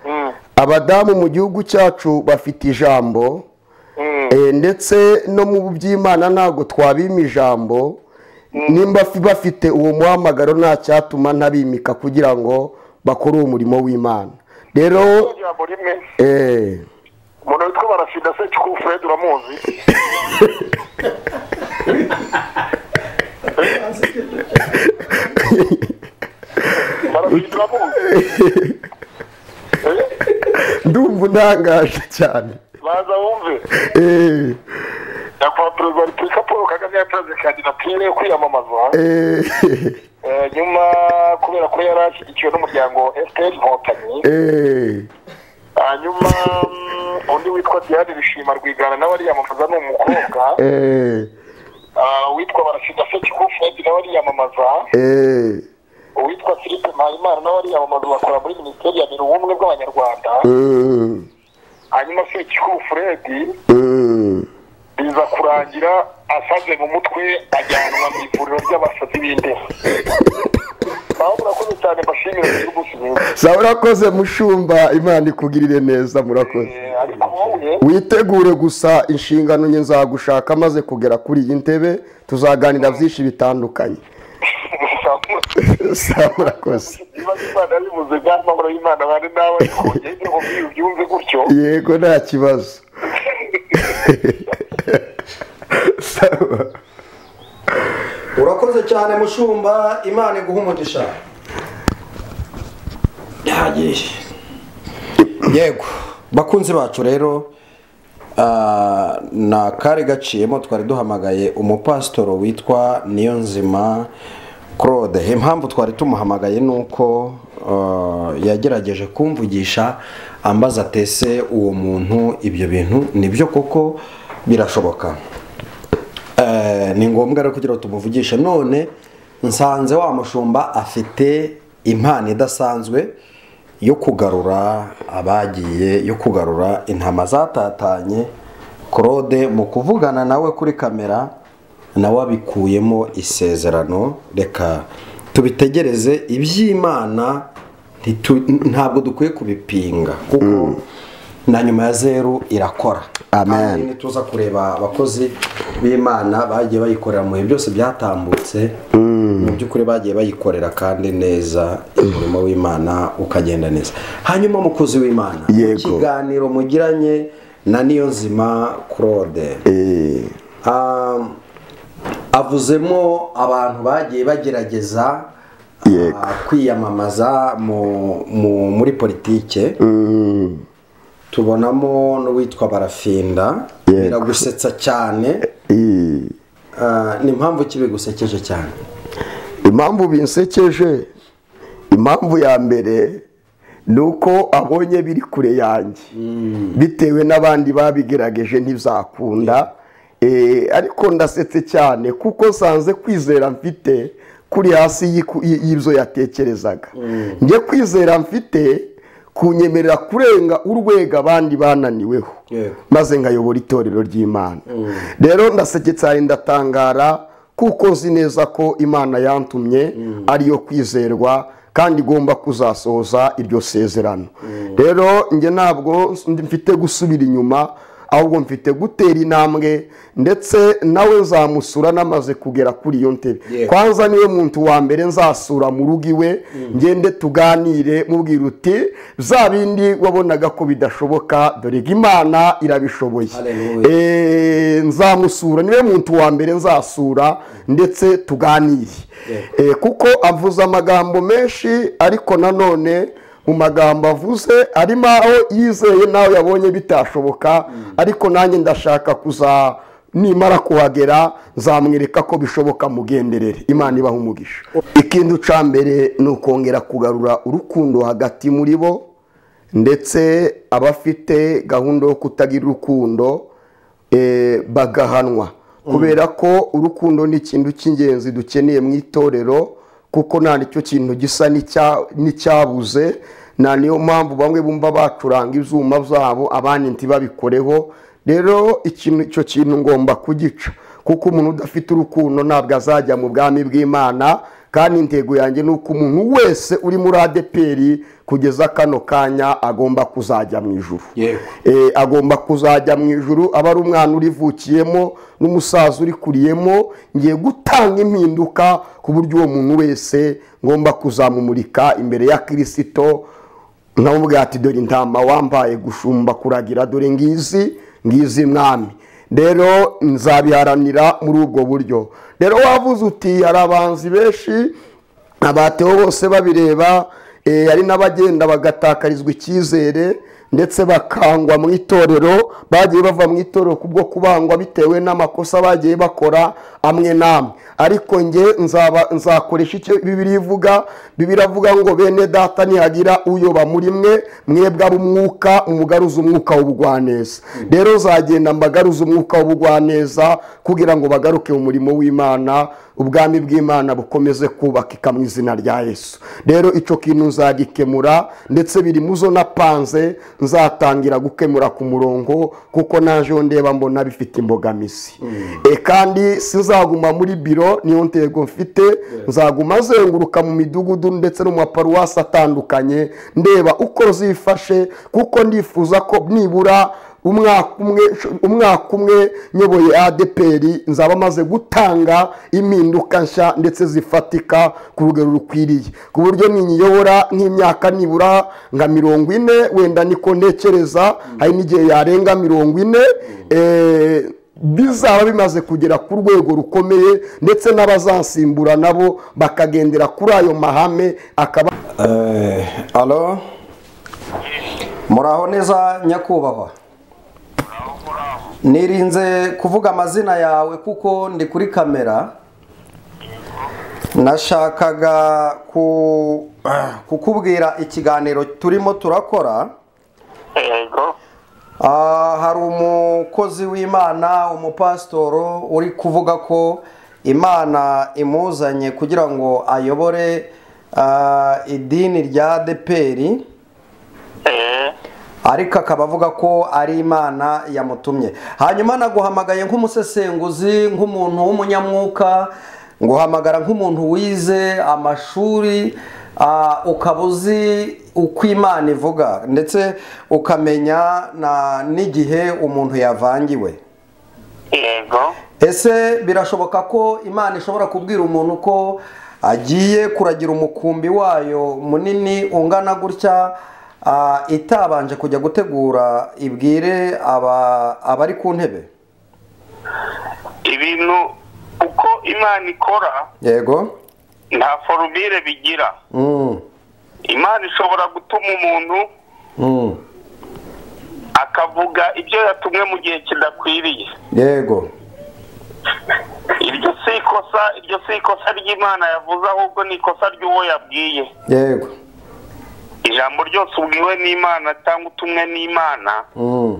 Mm, abadamu mu gihugu cyacu bafite ijambo mm, Eh, ndetse no mu by'imana ntabwo twabima ijambo nimba fi- bafite uwo muhamagaro nta cyatuma ntabimika kugira ngo bakore uwo murimo w'imana rero ijambo rimwe eh, umuntu witwa barasida se cyuku fred uramuzi barasida uramuzi Eh? ndumva untangaje cyane baza wumve Eh, nyakubahwa perezida wa repubulika paul kagame yatanze kandidatire yo kwiyamamaza eh, Eh, nyuma kubera ko yari ashyigikiwe n'umuryango fpr inkotanyi eh, hanyuma mm, undi witwa diane bishima rwigana nawe ariyamamaza ni umukobwa eh, Ah, uwitwa barasida se cyuku fred nawe ariyamamaza eh, uwitwa philippe mpayimana nawe ariyamamaza bakora muri minisiteri ya biro ubumwe bw'abanyarwanda mm, hanyuma se cyuku fred mm. biza kurangira asaze mu mutwe ajyanwa mu ivuriro ry'abasazi b'indera naho murakoze cyane mbashimire igihugu kinini sawa urakoze mushumba imana ikugirire neza murakoze Eh, ariko wowe witegure gusa inshingano nke nzagushaka maze kugera kuri iyi ntebe tuzaganira byinshi bitandukanye Sawa, murakoze ibibazo imana yabivuze bwari amahoro y'imana bane nawe ariko ngende nkubwire ubyumve gutyo yego nta kibazo Sawa. urakoze cyane mushumba imana iguha umugisha bihagije yego bakunzi bacu rero ah, ni akari gaciyemo twari duhamagaye umupasitoro witwa niyonzima claude impamvu twari tumuhamagaye ni uko ah, yagerageje kumvugisha ambaza atese uwo muntu ibyo bintu nibyo koko birashoboka Eh, ni ngombwa rero kugira ngo tumuvugishe none nsanze wa mushumba afite impano idasanzwe yo kugarura abagiye yo kugarura intama zatatanye claude mu kuvugana nawe kuri kamera nawe abikuyemo isezerano reka tubitegereze iby'imana ntitu- ntabwo dukwiye kubipinga kuko na nyuma ya zeru irakora Amen. Kandi tuza kureba abakozi b'imana bagiye bayikorera mu bihe byose byatambutse mu by'ukuri bagiye bayikorera kandi neza umurimo w'imana ukagenda neza hanyuma umukozi w'imana Yego. ikiganiro mugiranye na niyonzima claude Eh, Ah, avuzemo abantu bagiye bagerageza Yego. ah, kwiyamamaza mu- mu- muri politike mm, tubonamo n'uwitwa barafinda Yego. biragusetsa cyane eh. Ah, ni impamvu ki bigusekeje cyane impamvu binsekeje impamvu ya mbere ni uko abonye biri kure yanjye bitewe n'abandi babigerageje ntibizakunda Eh, ariko ndasetse cyane kuko nsanze kwizera mfite kuri hasi y'iku- y- y'ibyo yatekerezaga njye kwizera mfite kunyemerera kurenga urwego abandi bananiweho Yego. maze nkayobora itorero ry'imana rero ndaseke cyane ndatangara kuko nzi neza ko imana yantumye ariyo kwizerwa kandi igomba kuzasohoza iryo sezerano rero njye ntabwo ndi- mfite gusubira inyuma ahubwo mfite gutera intambwe ndetse nawe nzamusura namaze kugera kuri iyo ntebe Yego. kwanza niwe muntu wa mbere nzasura mu rugo iwe ngende tuganire mubwira uti bya bindi wabonaga ko bidashoboka dore ko imana irabishoboye Hallelujah. Eh, nzamusura niwe muntu wa mbere nzasura ndetse tuganire Eh, kuko avuze amagambo menshi ariko nanone mu magambo avuze arimo aho yizeye nawe yabonye bitashoboka ariko nanjye ndashaka kuza nimara kuhagera nzamwereka ko bishoboka mugenderere imana ibaha umugisha ikindi cya mbere ni ukongera kugarura urukundo hagati muri bo ndetse abafite gahunda yo kutagira urukundo eh, bagahanwa kubera ko urukundo ni ikintu cy'ingenzi dukeneye mu itorero kuko nta nicyo kintu gisa n'icya- n'icyabuze na niyo mpamvu bamwe bumva bacuranga ibyuma byabo abandi ntibabikoreho rero ikintu- icyo kintu ngomba kugica kuko umuntu udafite urukundo ntabwo azajya mu bwami bw'imana kandi intego yanjye ni uko umuntu wese uri muri adeperi kugeza kano kanya agomba kuzajya mu ijuru Yego. Eh, agomba kuzajya mu ijuru aba ari umwana urivukiyemo n'umusaza urikuriyemo ngiye gutanga impinduka ku buryo uwo muntu wese ngomba kuzamumurika imbere ya kirisito nkamubwira ati dore intama wambaye gushumba kuragira dore ngizi ngizi mwami rero nzabiharanira muri ubwo buryo rero wavuze uti hari abanzi benshi abateho bose babireba eh, hari n'abagenda bagatakarizwa icyizere ndetse bakangwa mu itorero bagiye bava mu itorero kubwo kubangwa bitewe n'amakosa bagiye bakora amwe n'amwe ariko njye nzaba- nzakoresha icyo bibiri ivuga bibiri avuga ngo bene data nihagira uyoba muri mwe mwebwe ab'umwuka umugaruza umwuka w'ubugwaneza rero nzagenda mbagaruza umwuka w'ubugwaneza kugira ngo bagaruke mu murimo w'imana ubwami bw'imana bukomeze kubaka mu izina rya yesu rero icyo kintu nzagikemura ndetse biri mu zo napanze nzatangira gukemura ku murongo kuko najeho ndeba mbona bifite imbogamizi e kandi sinzaguma muri biro niyo ntego mfite nzaguma azenguruka mu midugudu ndetse no mu maparuwasi atandukanye ndeba uko zifashe kuko ndifuza ko nibura umwaka umwe umwaka umwe nyoboye adeperi nzaba maze gutanga impinduka nshya ndetse zifatika ku rugero rukwiriye ku buryo ninyiyobora nk'imyaka nibura nka mirongo ine wenda niko ntekereza hari n'igihe yarenga mirongo ine eh, bizaba bimaze kugera ku rwego rukomeye ndetse n'abazansimbura nabo bakagendera kuri ayo mahame akaba alo muraho neza nyakubahwa nirinze kuvuga amazina yawe kuko ndi kuri kamera nashakaga ku- kukubwira ikiganiro turimo turakora yego Ah, hari umukozi w'imana umupasitoro uri kuvuga ko imana imuzanye kugira ngo ayobore ah, idini rya deperi eee ariko akaba avuga ko ari imana yamutumye hanyuma naguhamagaye nk'umusesenguzi nk'umuntu w'umunyamwuka nguhamagara nk'umuntu wize amashuri ah, ukaba uzi uko imana ivuga ndetse ukamenya na- n'igihe umuntu yavangiwe yego ese birashoboka ko imana ishobora kubwira umuntu ko agiye kuragira umukumbi wayo munini ungana gutya ah, itabanje kujya gutegura ibwire aba- abari ku ntebe ibintu uko imana ikora yego nta forumire bigira Mm, imana ishobora gutuma umuntu mm, akavuga ibyo yatumwe mu gihe kidakwiriye yego iryo si ikosa iryo si ikosa ry'imana yavuze ahubwo ni ikosa ry'uwo yabwiye yego ijambo ryose ubwiwe n'imana cyangwa utumwe n'imana Mm,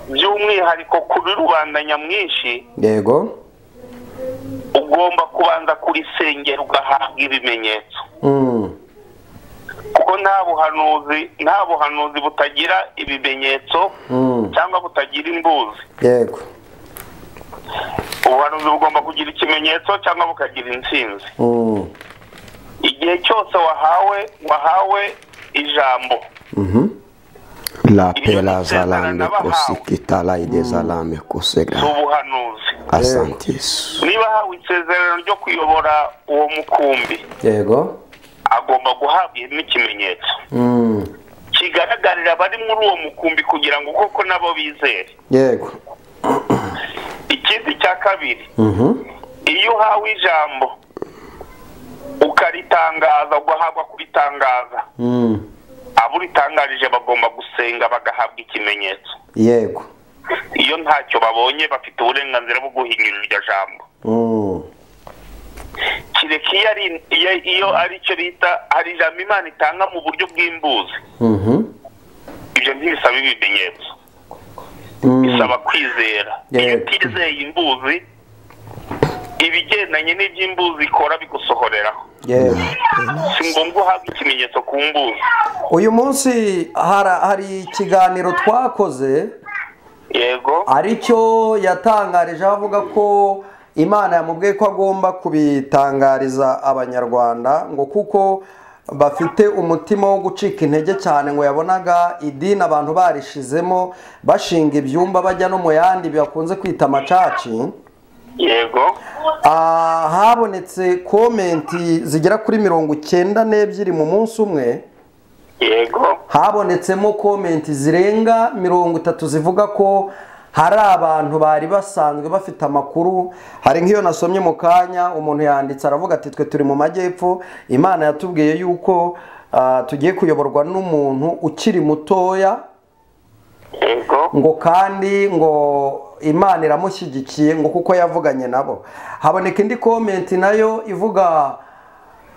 by'umwihariko kuri rubanda nyamwinshi yego ugomba kubanza kurisengera ugahabwa ibimenyetso Mm, kuko nta buhanuzi nta buhanuzi butagira ibimenyetso mm, cyangwa butagira imbuzi yego ubuhanuzi bugomba kugira ikimenyetso cyangwa bukagira intsinzi Mm, igihe cyose wahawe wahawe ijambo la pela zalande kosikitalaide zalame ni kosegra ubuhanuzi Asante yesu niba ahawe isezerano ryo kuyobora uwo mukumbi yego agomba guhabwa n'ikimenyetso Mm, kigaragarira abari muri uwo mukumbi kugira ngo koko nabo bizere yego ikindi cya kabiri Mhm, iyo uhawe ijambo ukaritangaza ugahabwa kuritangaza mm, amakuru itangarije bagomba gusenga bagahabwa ikimenyetso yego iyo ntacyo babonye bafite uburenganzira bwo guhinyura iryo jambo Mm. kereka iyo ari iyo- iyo ari cyo bita hari ijambo imana itanga mu buryo bw'imbuzi Mhm. ibyo ntibisaba ibimenyetso Mm. bisaba kwizera Yego. iyo utizeye imbuzi ibigendanye n'iby'imbuzi ikora bigusohoreraho yego si ngombwa uhabwa ikimenyetso ku mbuzi uyu munsi hara- hari ikiganiro twakoze yego aricyo yatangarije aho avuga ko imana yamubwiye ko agomba kubitangariza abanyarwanda ngo kuko bafite umutima wo gucika intege cyane ngo yabonaga idini abantu barishizemo bashinga ibyumba bajya no mu yandi bakunze kwita amacaci yego Ah, habonetse komenti zigera kuri mirongo icyenda n'ebyiri mu munsi umwe yego habonetsemo komenti zirenga mirongo itatu zivuga ko hari abantu bari basanzwe bafite amakuru hari nk'iyo nasomye mu kanya umuntu yanditse aravuga ati twe turi mu majyepfo imana yatubwiye yuko ah, tugiye kuyoborwa n'umuntu ukiri mutoya yego ngo kandi ngo imana iramushyigikiye ngo kuko yavuganye nabo haboneka indi komenti nayo ivuga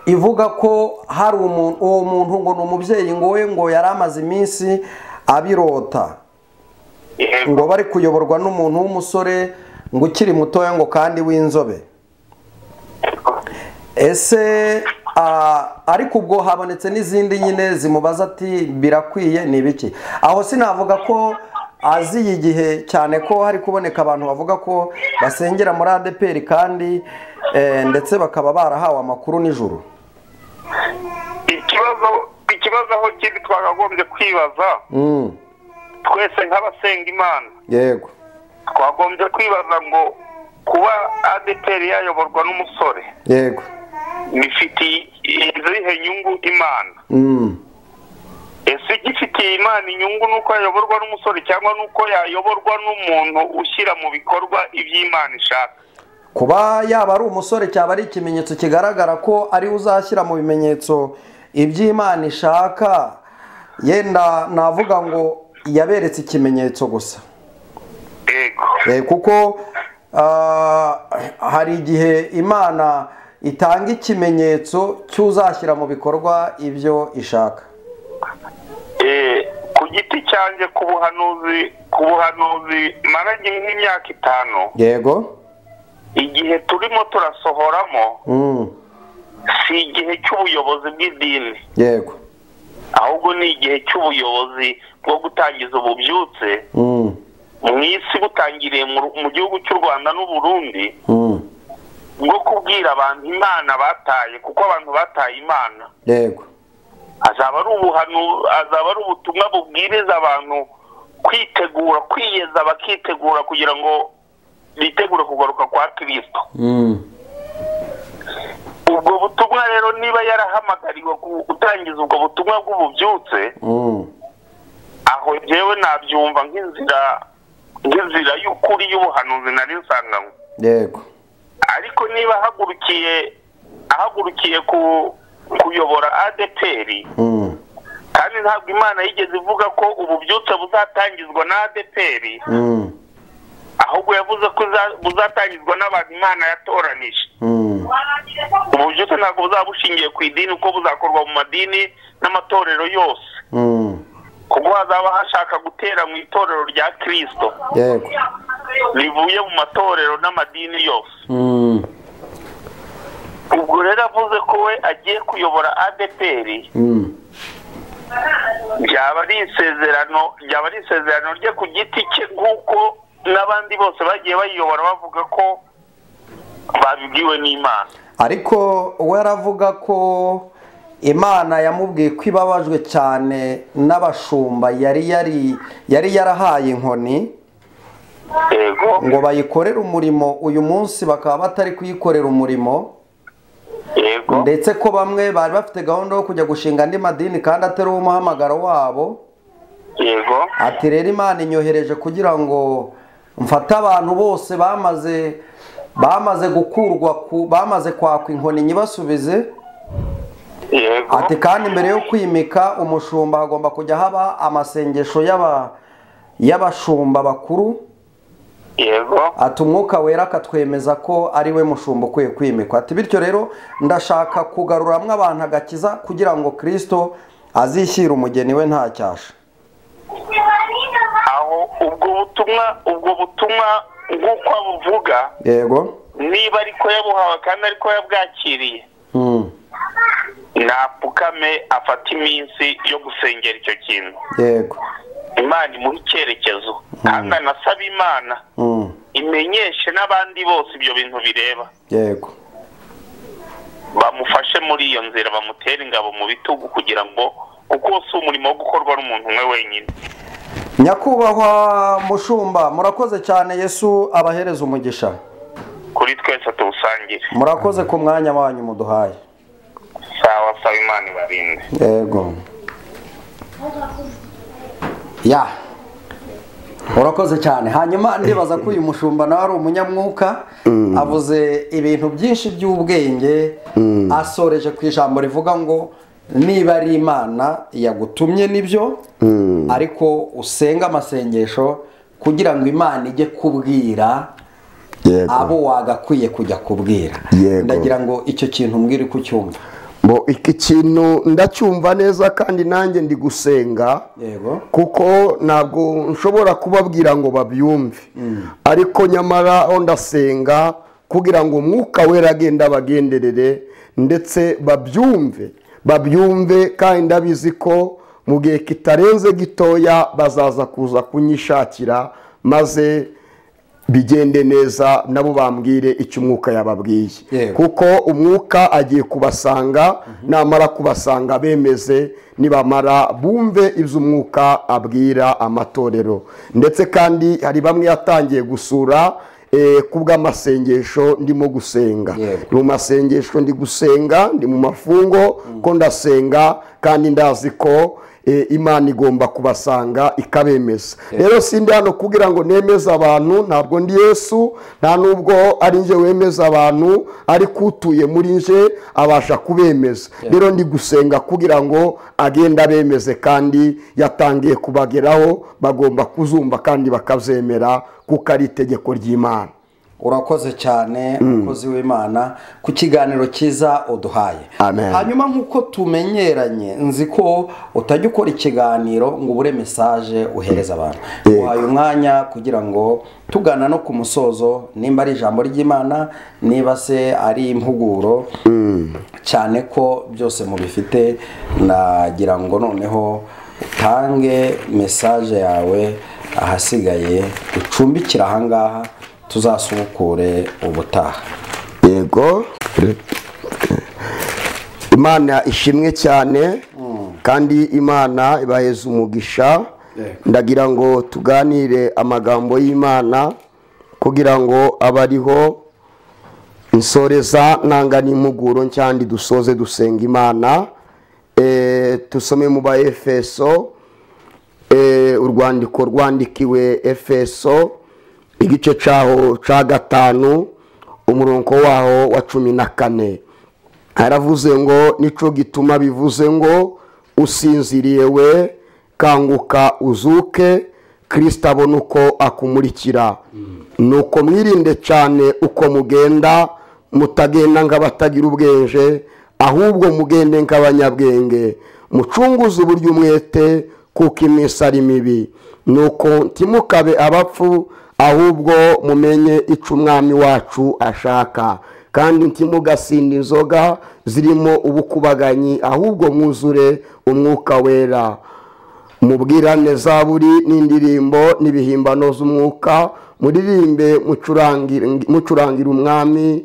ivuga ko hari umuntu uwo muntu ngo ni umubyeyi ngo we ngo yari amaze iminsi abirota yego ngo bari kuyoborwa n'umuntu w'umusore ngo ukiri mutoya ngo kandi w'inzobe ese ah, ariko ubwo habonetse n'izindi nyine zimubaza ati birakwiye ni ibiki aho sinavuga ko aziye igihe cyane ko hari kuboneka abantu bavuga ko basengera muri adeperi kandi eh, ndetse bakaba barahawe amakuru nijoro ikibazo ikibazo aho kiri twakagombye kwibaza Mm, twese nk'abasenga imana yego twagombye kwibaza ngo kuba adeperi yayoborwa n'umusore yego bifitiye izihe nyungu imana Mm, ese igifitiye imana inyungu ni uko yayoborwa n'umusore cyangwa ni uko yayoborwa n'umuntu ushyira mu bikorwa iby'imana ishaka kuba yaba ari umusore cyaba ari ikimenyetso kigaragara ko ariwe uzashyira mu bimenyetso iby'imana ishaka yenda navuga ngo yaberetse ikimenyetso gusa yego Eh, kuko ah, hari igihe imana itanga ikimenyetso cy'uzashyira mu bikorwa ibyo ishaka Eh, ku giti cyanjye ku buhanuzi ku buhanuzi maranye nk'imyaka itanu yego igihe turimo turasohoramo Mm, si igihe cy'ubuyobozi bw'idini yego ahubwo ni igihe cy'ubuyobozi bwo gutangiza ububyutse Mm, mu isi butangiriye mu Ru- mu gihugu cy'u rwanda n'uburundi mm, bwo kubwira abantu imana bataye kuko abantu bataye imana yego azaba ari ubuhanu azaba ari ubutumwa bubwiriza abantu kwitegura kwiyeza bakitegura kugira ngo bitegure kugaruka kwa kirisito Mm, ubwo butumwa rero niba yarahamagariwe ku- gutangiza ubwo butumwa bw'ububyutse mm, aho njyewe nabyumva nk'inzira nk'inzira y'ukuri y'ubuhanuzi nari nsanganywe yego ariko niba ahagurukiye ahagurukiye ku kuyobora adeperi Mm, kandi ntabwo imana yigeze ivuga ko ububyutse buzatangizwa na adeperi mm, ahubwo yavuze ko iza- buzatangizwa n'abantu imana yatoranije mm, ububyutse ntabwo buzaba bushingiye ku idini kuko buzakorwa mu madini n'amatorero yose mm, kuko hazaba hashaka gutera mu itorero rya kirisito yego rivuye mu matorero n'amadini yose Mm, ubwo rero avuze ko we agiye kuyobora adeperi mm, ryaba ari isezerano ryaba ari isezerano rye ku giti cye nk'uko n'abandi bose bagiye bayiyobora bavuga ko babibwiwe n'imana ariko we aravuga ko imana yamubwiye ko ibabajwe cyane n'abashumba yari yari yari yarahaye inkoni yego ngo bayikorere umurimo uyu munsi bakaba batari kuyikorera umurimo yego ndetse ko bamwe bari bafite gahunda yo kujya gushinga andi madini kandi atari wo muhamagaro wabo yego ati rero imana inyohereje kugira ngo mfate abantu bose bamaze bamaze gukurwa ku bamaze kwakwa inkoni nyibasubize yego ati kandi mbere yo kwimika umushumba hagomba kujya haba amasengesho y'aba y'abashumba bakuru yego ati umwuka wera akatwemeza ko ari we mushumba ukwiye kwimikwa ati bityo rero ndashaka kugaruramwo abantu agakiza kugira ngo kirisito azishyire umugeni we nta cyasha aho ubwo butumwa ubwo butumwa nk'uko abuvuga yego niba ariko yabuhawe kandi ariko yabwakiriye Hmm. napfukame afata iminsi yo gusengera icyo kintu yego imana imuha icyerekezo kandi anasaba imana Hmm. imenyeshe n'abandi bose ibyo bintu bireba yego bamufashe muri iyo nzira bamutere ingabo mu bitugu kugira ngo kuko si umurimo wo gukorwa n'umuntu umwe wenyine nyakubahwa mushumba murakoze cyane yesu abahereza umugisha kuri twese tuwusangire murakoze ku mwanya wanyu muduhaye sawa sawa imana ibarinde yego ya urakoze cyane hanyuma ndibaza ko uyu mushumba nawe ari umunyamwuka avuze ibintu byinshi by'ubwenge asoreje ku ijambo rivuga ngo niba ari imana yagutumye nibyo ariko usenga amasengesho kugira ngo imana ijye kubwira yego abo wagakwiye kujya kubwira Yego. ndagira ngo icyo kintu mbwire uko ucyumva Bo, iki kintu ndacyumva neza kandi nanjye ndi gusenga yego kuko ntabwo nshobora kubabwira ngo babyumve ariko nyamara ho ndasenga kugira ngo umwuka wera agenda abagenderere ndetse babyumve babyumve kandi ndabizi ko mu gihe kitarenze gitoya bazaza kuza kunyishakira maze bigende neza nabo bambwire icyo umwuka yababwiye Yewe. kuko umwuka agiye kubasanga namara kubasanga bemeze nibamara bumve ibyo umwuka abwira amatorero ndetse kandi hari bamwe yatangiye gusura eh, ku bw'amasengesho ndimo gusenga Yewe. mu masengesho ndi gusenga ndi mu mafungo ko ndasenga kandi ndazi ko eh, imana igomba kubasanga ikabemeza rero sindi hano kugira ngo nemeze abantu ntabwo ndi yesu nta n'ubwo ari njye wemeza abantu ariko utuye muri nje abasha kubemeza rero ndi gusenga kugira ngo agende abemeze kandi yatangiye kubageraho bagomba kuzumva kandi bakazemera kuko ari itegeko ry'imana urakoze cyane umukozi w'imana ku kiganiro cyiza uduhaye Amen. hanyuma nk'uko tumenyeranye nzi ko utajya ukora ikiganiro ngo ubure mesaje uhereza abantu Yego. uhaye umwanya kugira ngo tugana no ku musozo nimba ari ijambo ry'imana niba se ari impuguro cyane ko byose mubifite nagira ngo noneho utange mesaje yawe ahasigaye ucumbikira ahangaha tuzasubukure ubutaha yego imana ishimwe cyane kandi imana ibaheza umugisha Yego. ndagira ngo tuganire amagambo y'imana kugira ngo abe ariho nsoreza nanga n'impuguro cyangwa dusoze dusenga imana Eh, tusome mu ba efeso Eh, urwandiko rwandikiwe efeso igice cyaho cya gatanu umurongo waho wa cumi na kane haravuze ngo nico gituma bivuze ngo usinziriye we kanguka uzuke kirisita abona uko akumurikira nuko mwirinde cyane uko mugenda mutagenda nk'abatagira ubwenge ahubwo mugende nk'abanyabwenge mucunguze uburyo umwete kuko iminsi ari mibi nuko ntimukabe abapfu ahubwo mumenye icyo umwami wacu ashaka kandi ntimugasinde inzoga zirimo ubukubaganyi ahubwo mwuzure umwuka wera mubwirane zaburi n'indirimbo n'ibihimbano z'umwuka muririmbe mucurangira- mucurangira umwami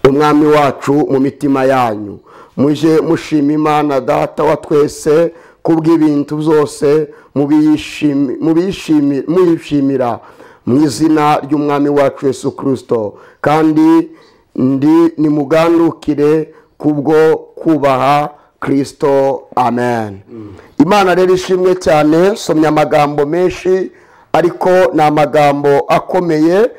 umwami wacu mu mitima yanyu mujye mushima imana data wa twese kubw'ibintu byose mubiyishimi- mubiyishimi- muyishimira mu izina ry'umwami wacu yesu kirisito kandi ndi nimugandukire kubwo kubaha kirisito amen imana rero ishimwe cyane somya amagambo menshi ariko ni amagambo akomeye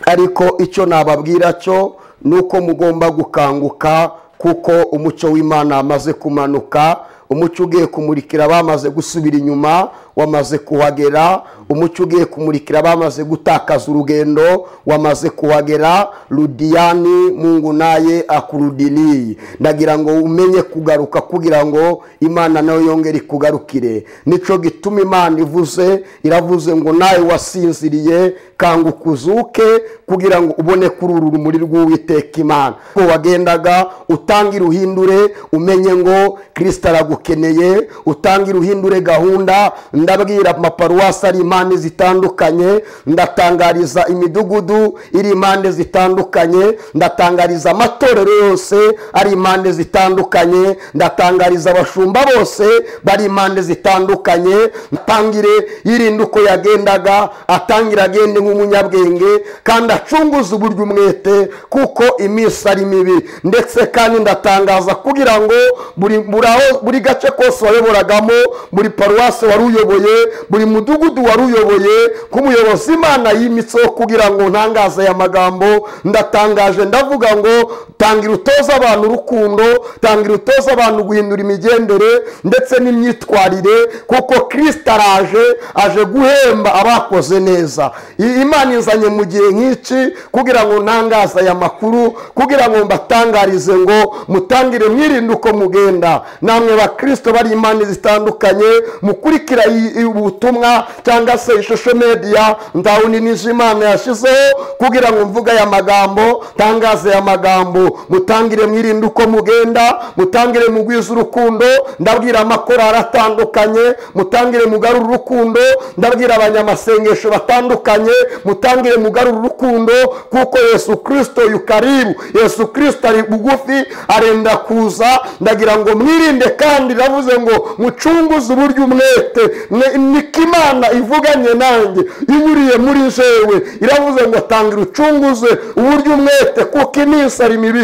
ariko icyo nababwira cyo ni uko mugomba gukanguka kuko umucyo w'imana wamaze kumanuka umucyo ugiye kumurikira abamaze gusubira inyuma wamaze kuhagera umucyo ugiye kumurikira abamaze gutakaza urugendo wamaze kuhagera rudiyani mungu naye akurudiniyi ndagira ngo umenye kugaruka kugira ngo imana nayo yongere ikugarukire nico gituma imana ivuze iravuze ngo nawe wasinziriye kanguka uzuke kugira ngo ubone kuri uru rumuri rw'uwiteka imana ko wagendaga utange iruhindure umenye ngo kirisita aragukeneye utange iruhindure gahunda ndabwira amaparuwasi ari impande zitandukanye ndatangariza imidugudu iri impande zitandukanye ndatangariza amatorero yose ari impande zitandukanye ndatangariza abashumba bose bari impande zitandukanye ntangire yirinda uko yagendaga atangira agende nk'umunyabwenge kandi acunguze uburyo umwete kuko iminsi ari mibi ndetse kandi ndatangaza kugira ngo buri buri aho- buri gace kose wayoboragamo buri paruwasi wari uyoboye uyoboye buri mudugudu wari uyoboye ko umuyobozi imana yimitseho kugira ngo ntangaze aya magambo ndatangaje ndavuga ngo tangira utoze abantu urukundo tangira utoze abantu guhindura imigendere ndetse n'imyitwarire kuko kirisita araje aje guhemba abakoze neza I- imana inzanye mu gihe nk'iki kugira ngo ntangaze aya makuru kugira ngo mbatangarize ngo mutangire mwirinde uko mugenda namwe bakirisito bari impande zitandukanye mukurikira i- i- ubutumwa cyangwa se ishusho media ndawuninije imana yashyizeho kugira ngo mvuge aya magambo ntangaze aya magambo mutangire mwirinde uko mugenda mutangire mugwize urukundo ndabwira amakorari atandukanye mutangire mugarura urukundo ndabwira abanyamasengesho batandukanye mutangire mugarura urukundo kuko yesu kirisito yukaribu yesu kirisito ari bugufi arenda kuza ndagira ngo mwirinde kandi iravuze ngo mucunguze uburyo umwete Ne- niko imana ivuganye nanjye inyuriye muri jewe iravuze ngo tangira ucunguze uburyo umwete kuko iminsi ari mibi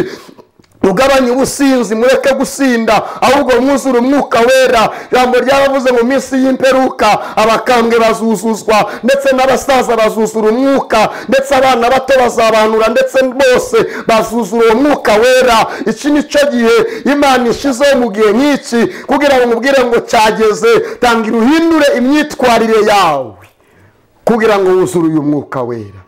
ugabanye ubusinzi mureke gusinda ahubwo mwuzure umwuka wera ijambo ryaravuze mu minsi y'imperuka abakambwe bazuzuzwa ndetse n'abasaza bazuzura umwuka ndetse abana bato bazabanura ndetse bose bazuzura uwo mwuka wera iki ni cyo gihe imana ishyizeho mu gihe nk'iki kugira ngo umubwire ngo cyageze tangira uhindure imyitwarire yawe kugira ngo wuzure uyu mwuka wera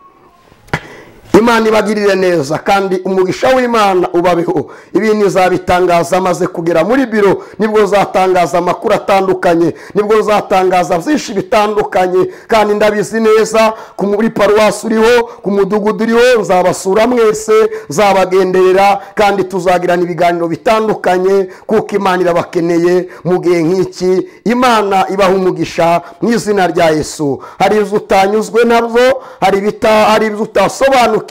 imana ibagirire neza kandi umugisha w'imana ubabeho ibintu izabitangaza amaze kugera muri biro nibwo uzatangaza amakuru atandukanye nibwo uzatangaza byinshi bitandukanye kandi ndabizi neza ku muri paruwasi uriho ku mudugudu uriho nzabasura mwese nzabagenderera kandi tuzagirana ibiganiro bitandukanye kuko imana irabakeneye mu gihe nk'iki imana ibaha umugisha mu izina rya yesu hari inzu utanyuzwe nabyo hari ibita- hari inzu utasobanukiwe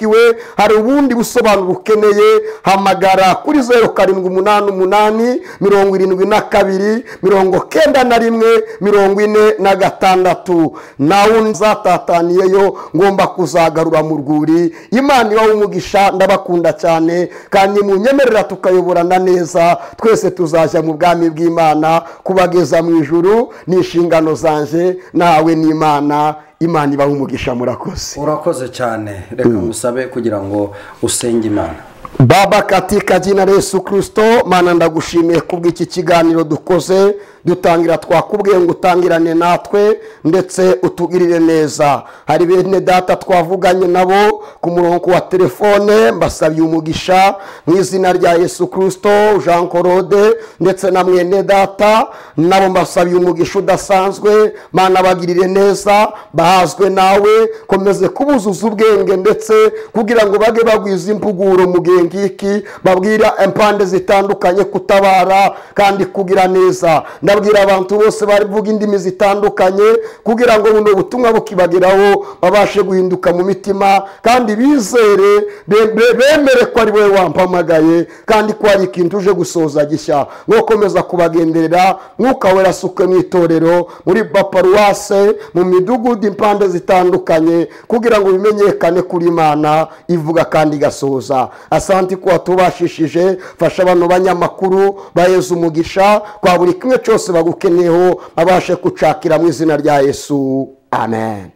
hari ubundi busobanuro ukeneye hamagara kuri zeru karindwi umunani umunani mirongo irindwi na kabiri mirongo kenda na rimwe mirongo ine na gatandatu nawe nzatataniyeyo ngomba kuzagarura mu rwuri imana ibaho umugisha ndabakunda cyane kandi munyemerera tukayoborana neza twese tuzajya mu bwami bw'imana kubageza mu ijuru ni inshingano zanjye nawe n'imana imana ibaho umugisha murakoze urakoze cyane reka musabe kugira ngo usenge imana baba katika jina la yesu kirisito mana ndagushimiye kubw'iki kiganiro dukoze dutangira twakubwiye ngo utangirane natwe ndetse utugirire neza hari bene data twavuganye nabo ku murongo wa telefone mbasabiye umugisha mu izina rya yesu kirisito jean claude ndetse na mwene data nabo mbasabiye umugisha udasanzwe mana bagirire neza bahazwe nawe komeze kubuzuza ubwenge ndetse kugira ngo bage bagwiza impuguro mu gihe ngiki babwira impande zitandukanye kutabara kandi kugira neza ndabwira abantu bose bavuga indimi zitandukanye kugira ngo buno butumwa bukibageraho babashe guhinduka mu mitima kandi bizere be- be- bemere ko ari wowe wampamagaye kandi ko hari ikintu uje gusoza gishya ngo komeza kubagenderera mwuka wera asuke mu itorero muri baparuwase mu midugudu impande zitandukanye kugira ngo bimenyekane kuri imana ivuga kandi igasoza asanti ko watubashishije fasha abantu banyamakuru baheza umugisha kwa buri kimwe cyose bagukeneyeho babashe gucakira mu izina rya yesu amen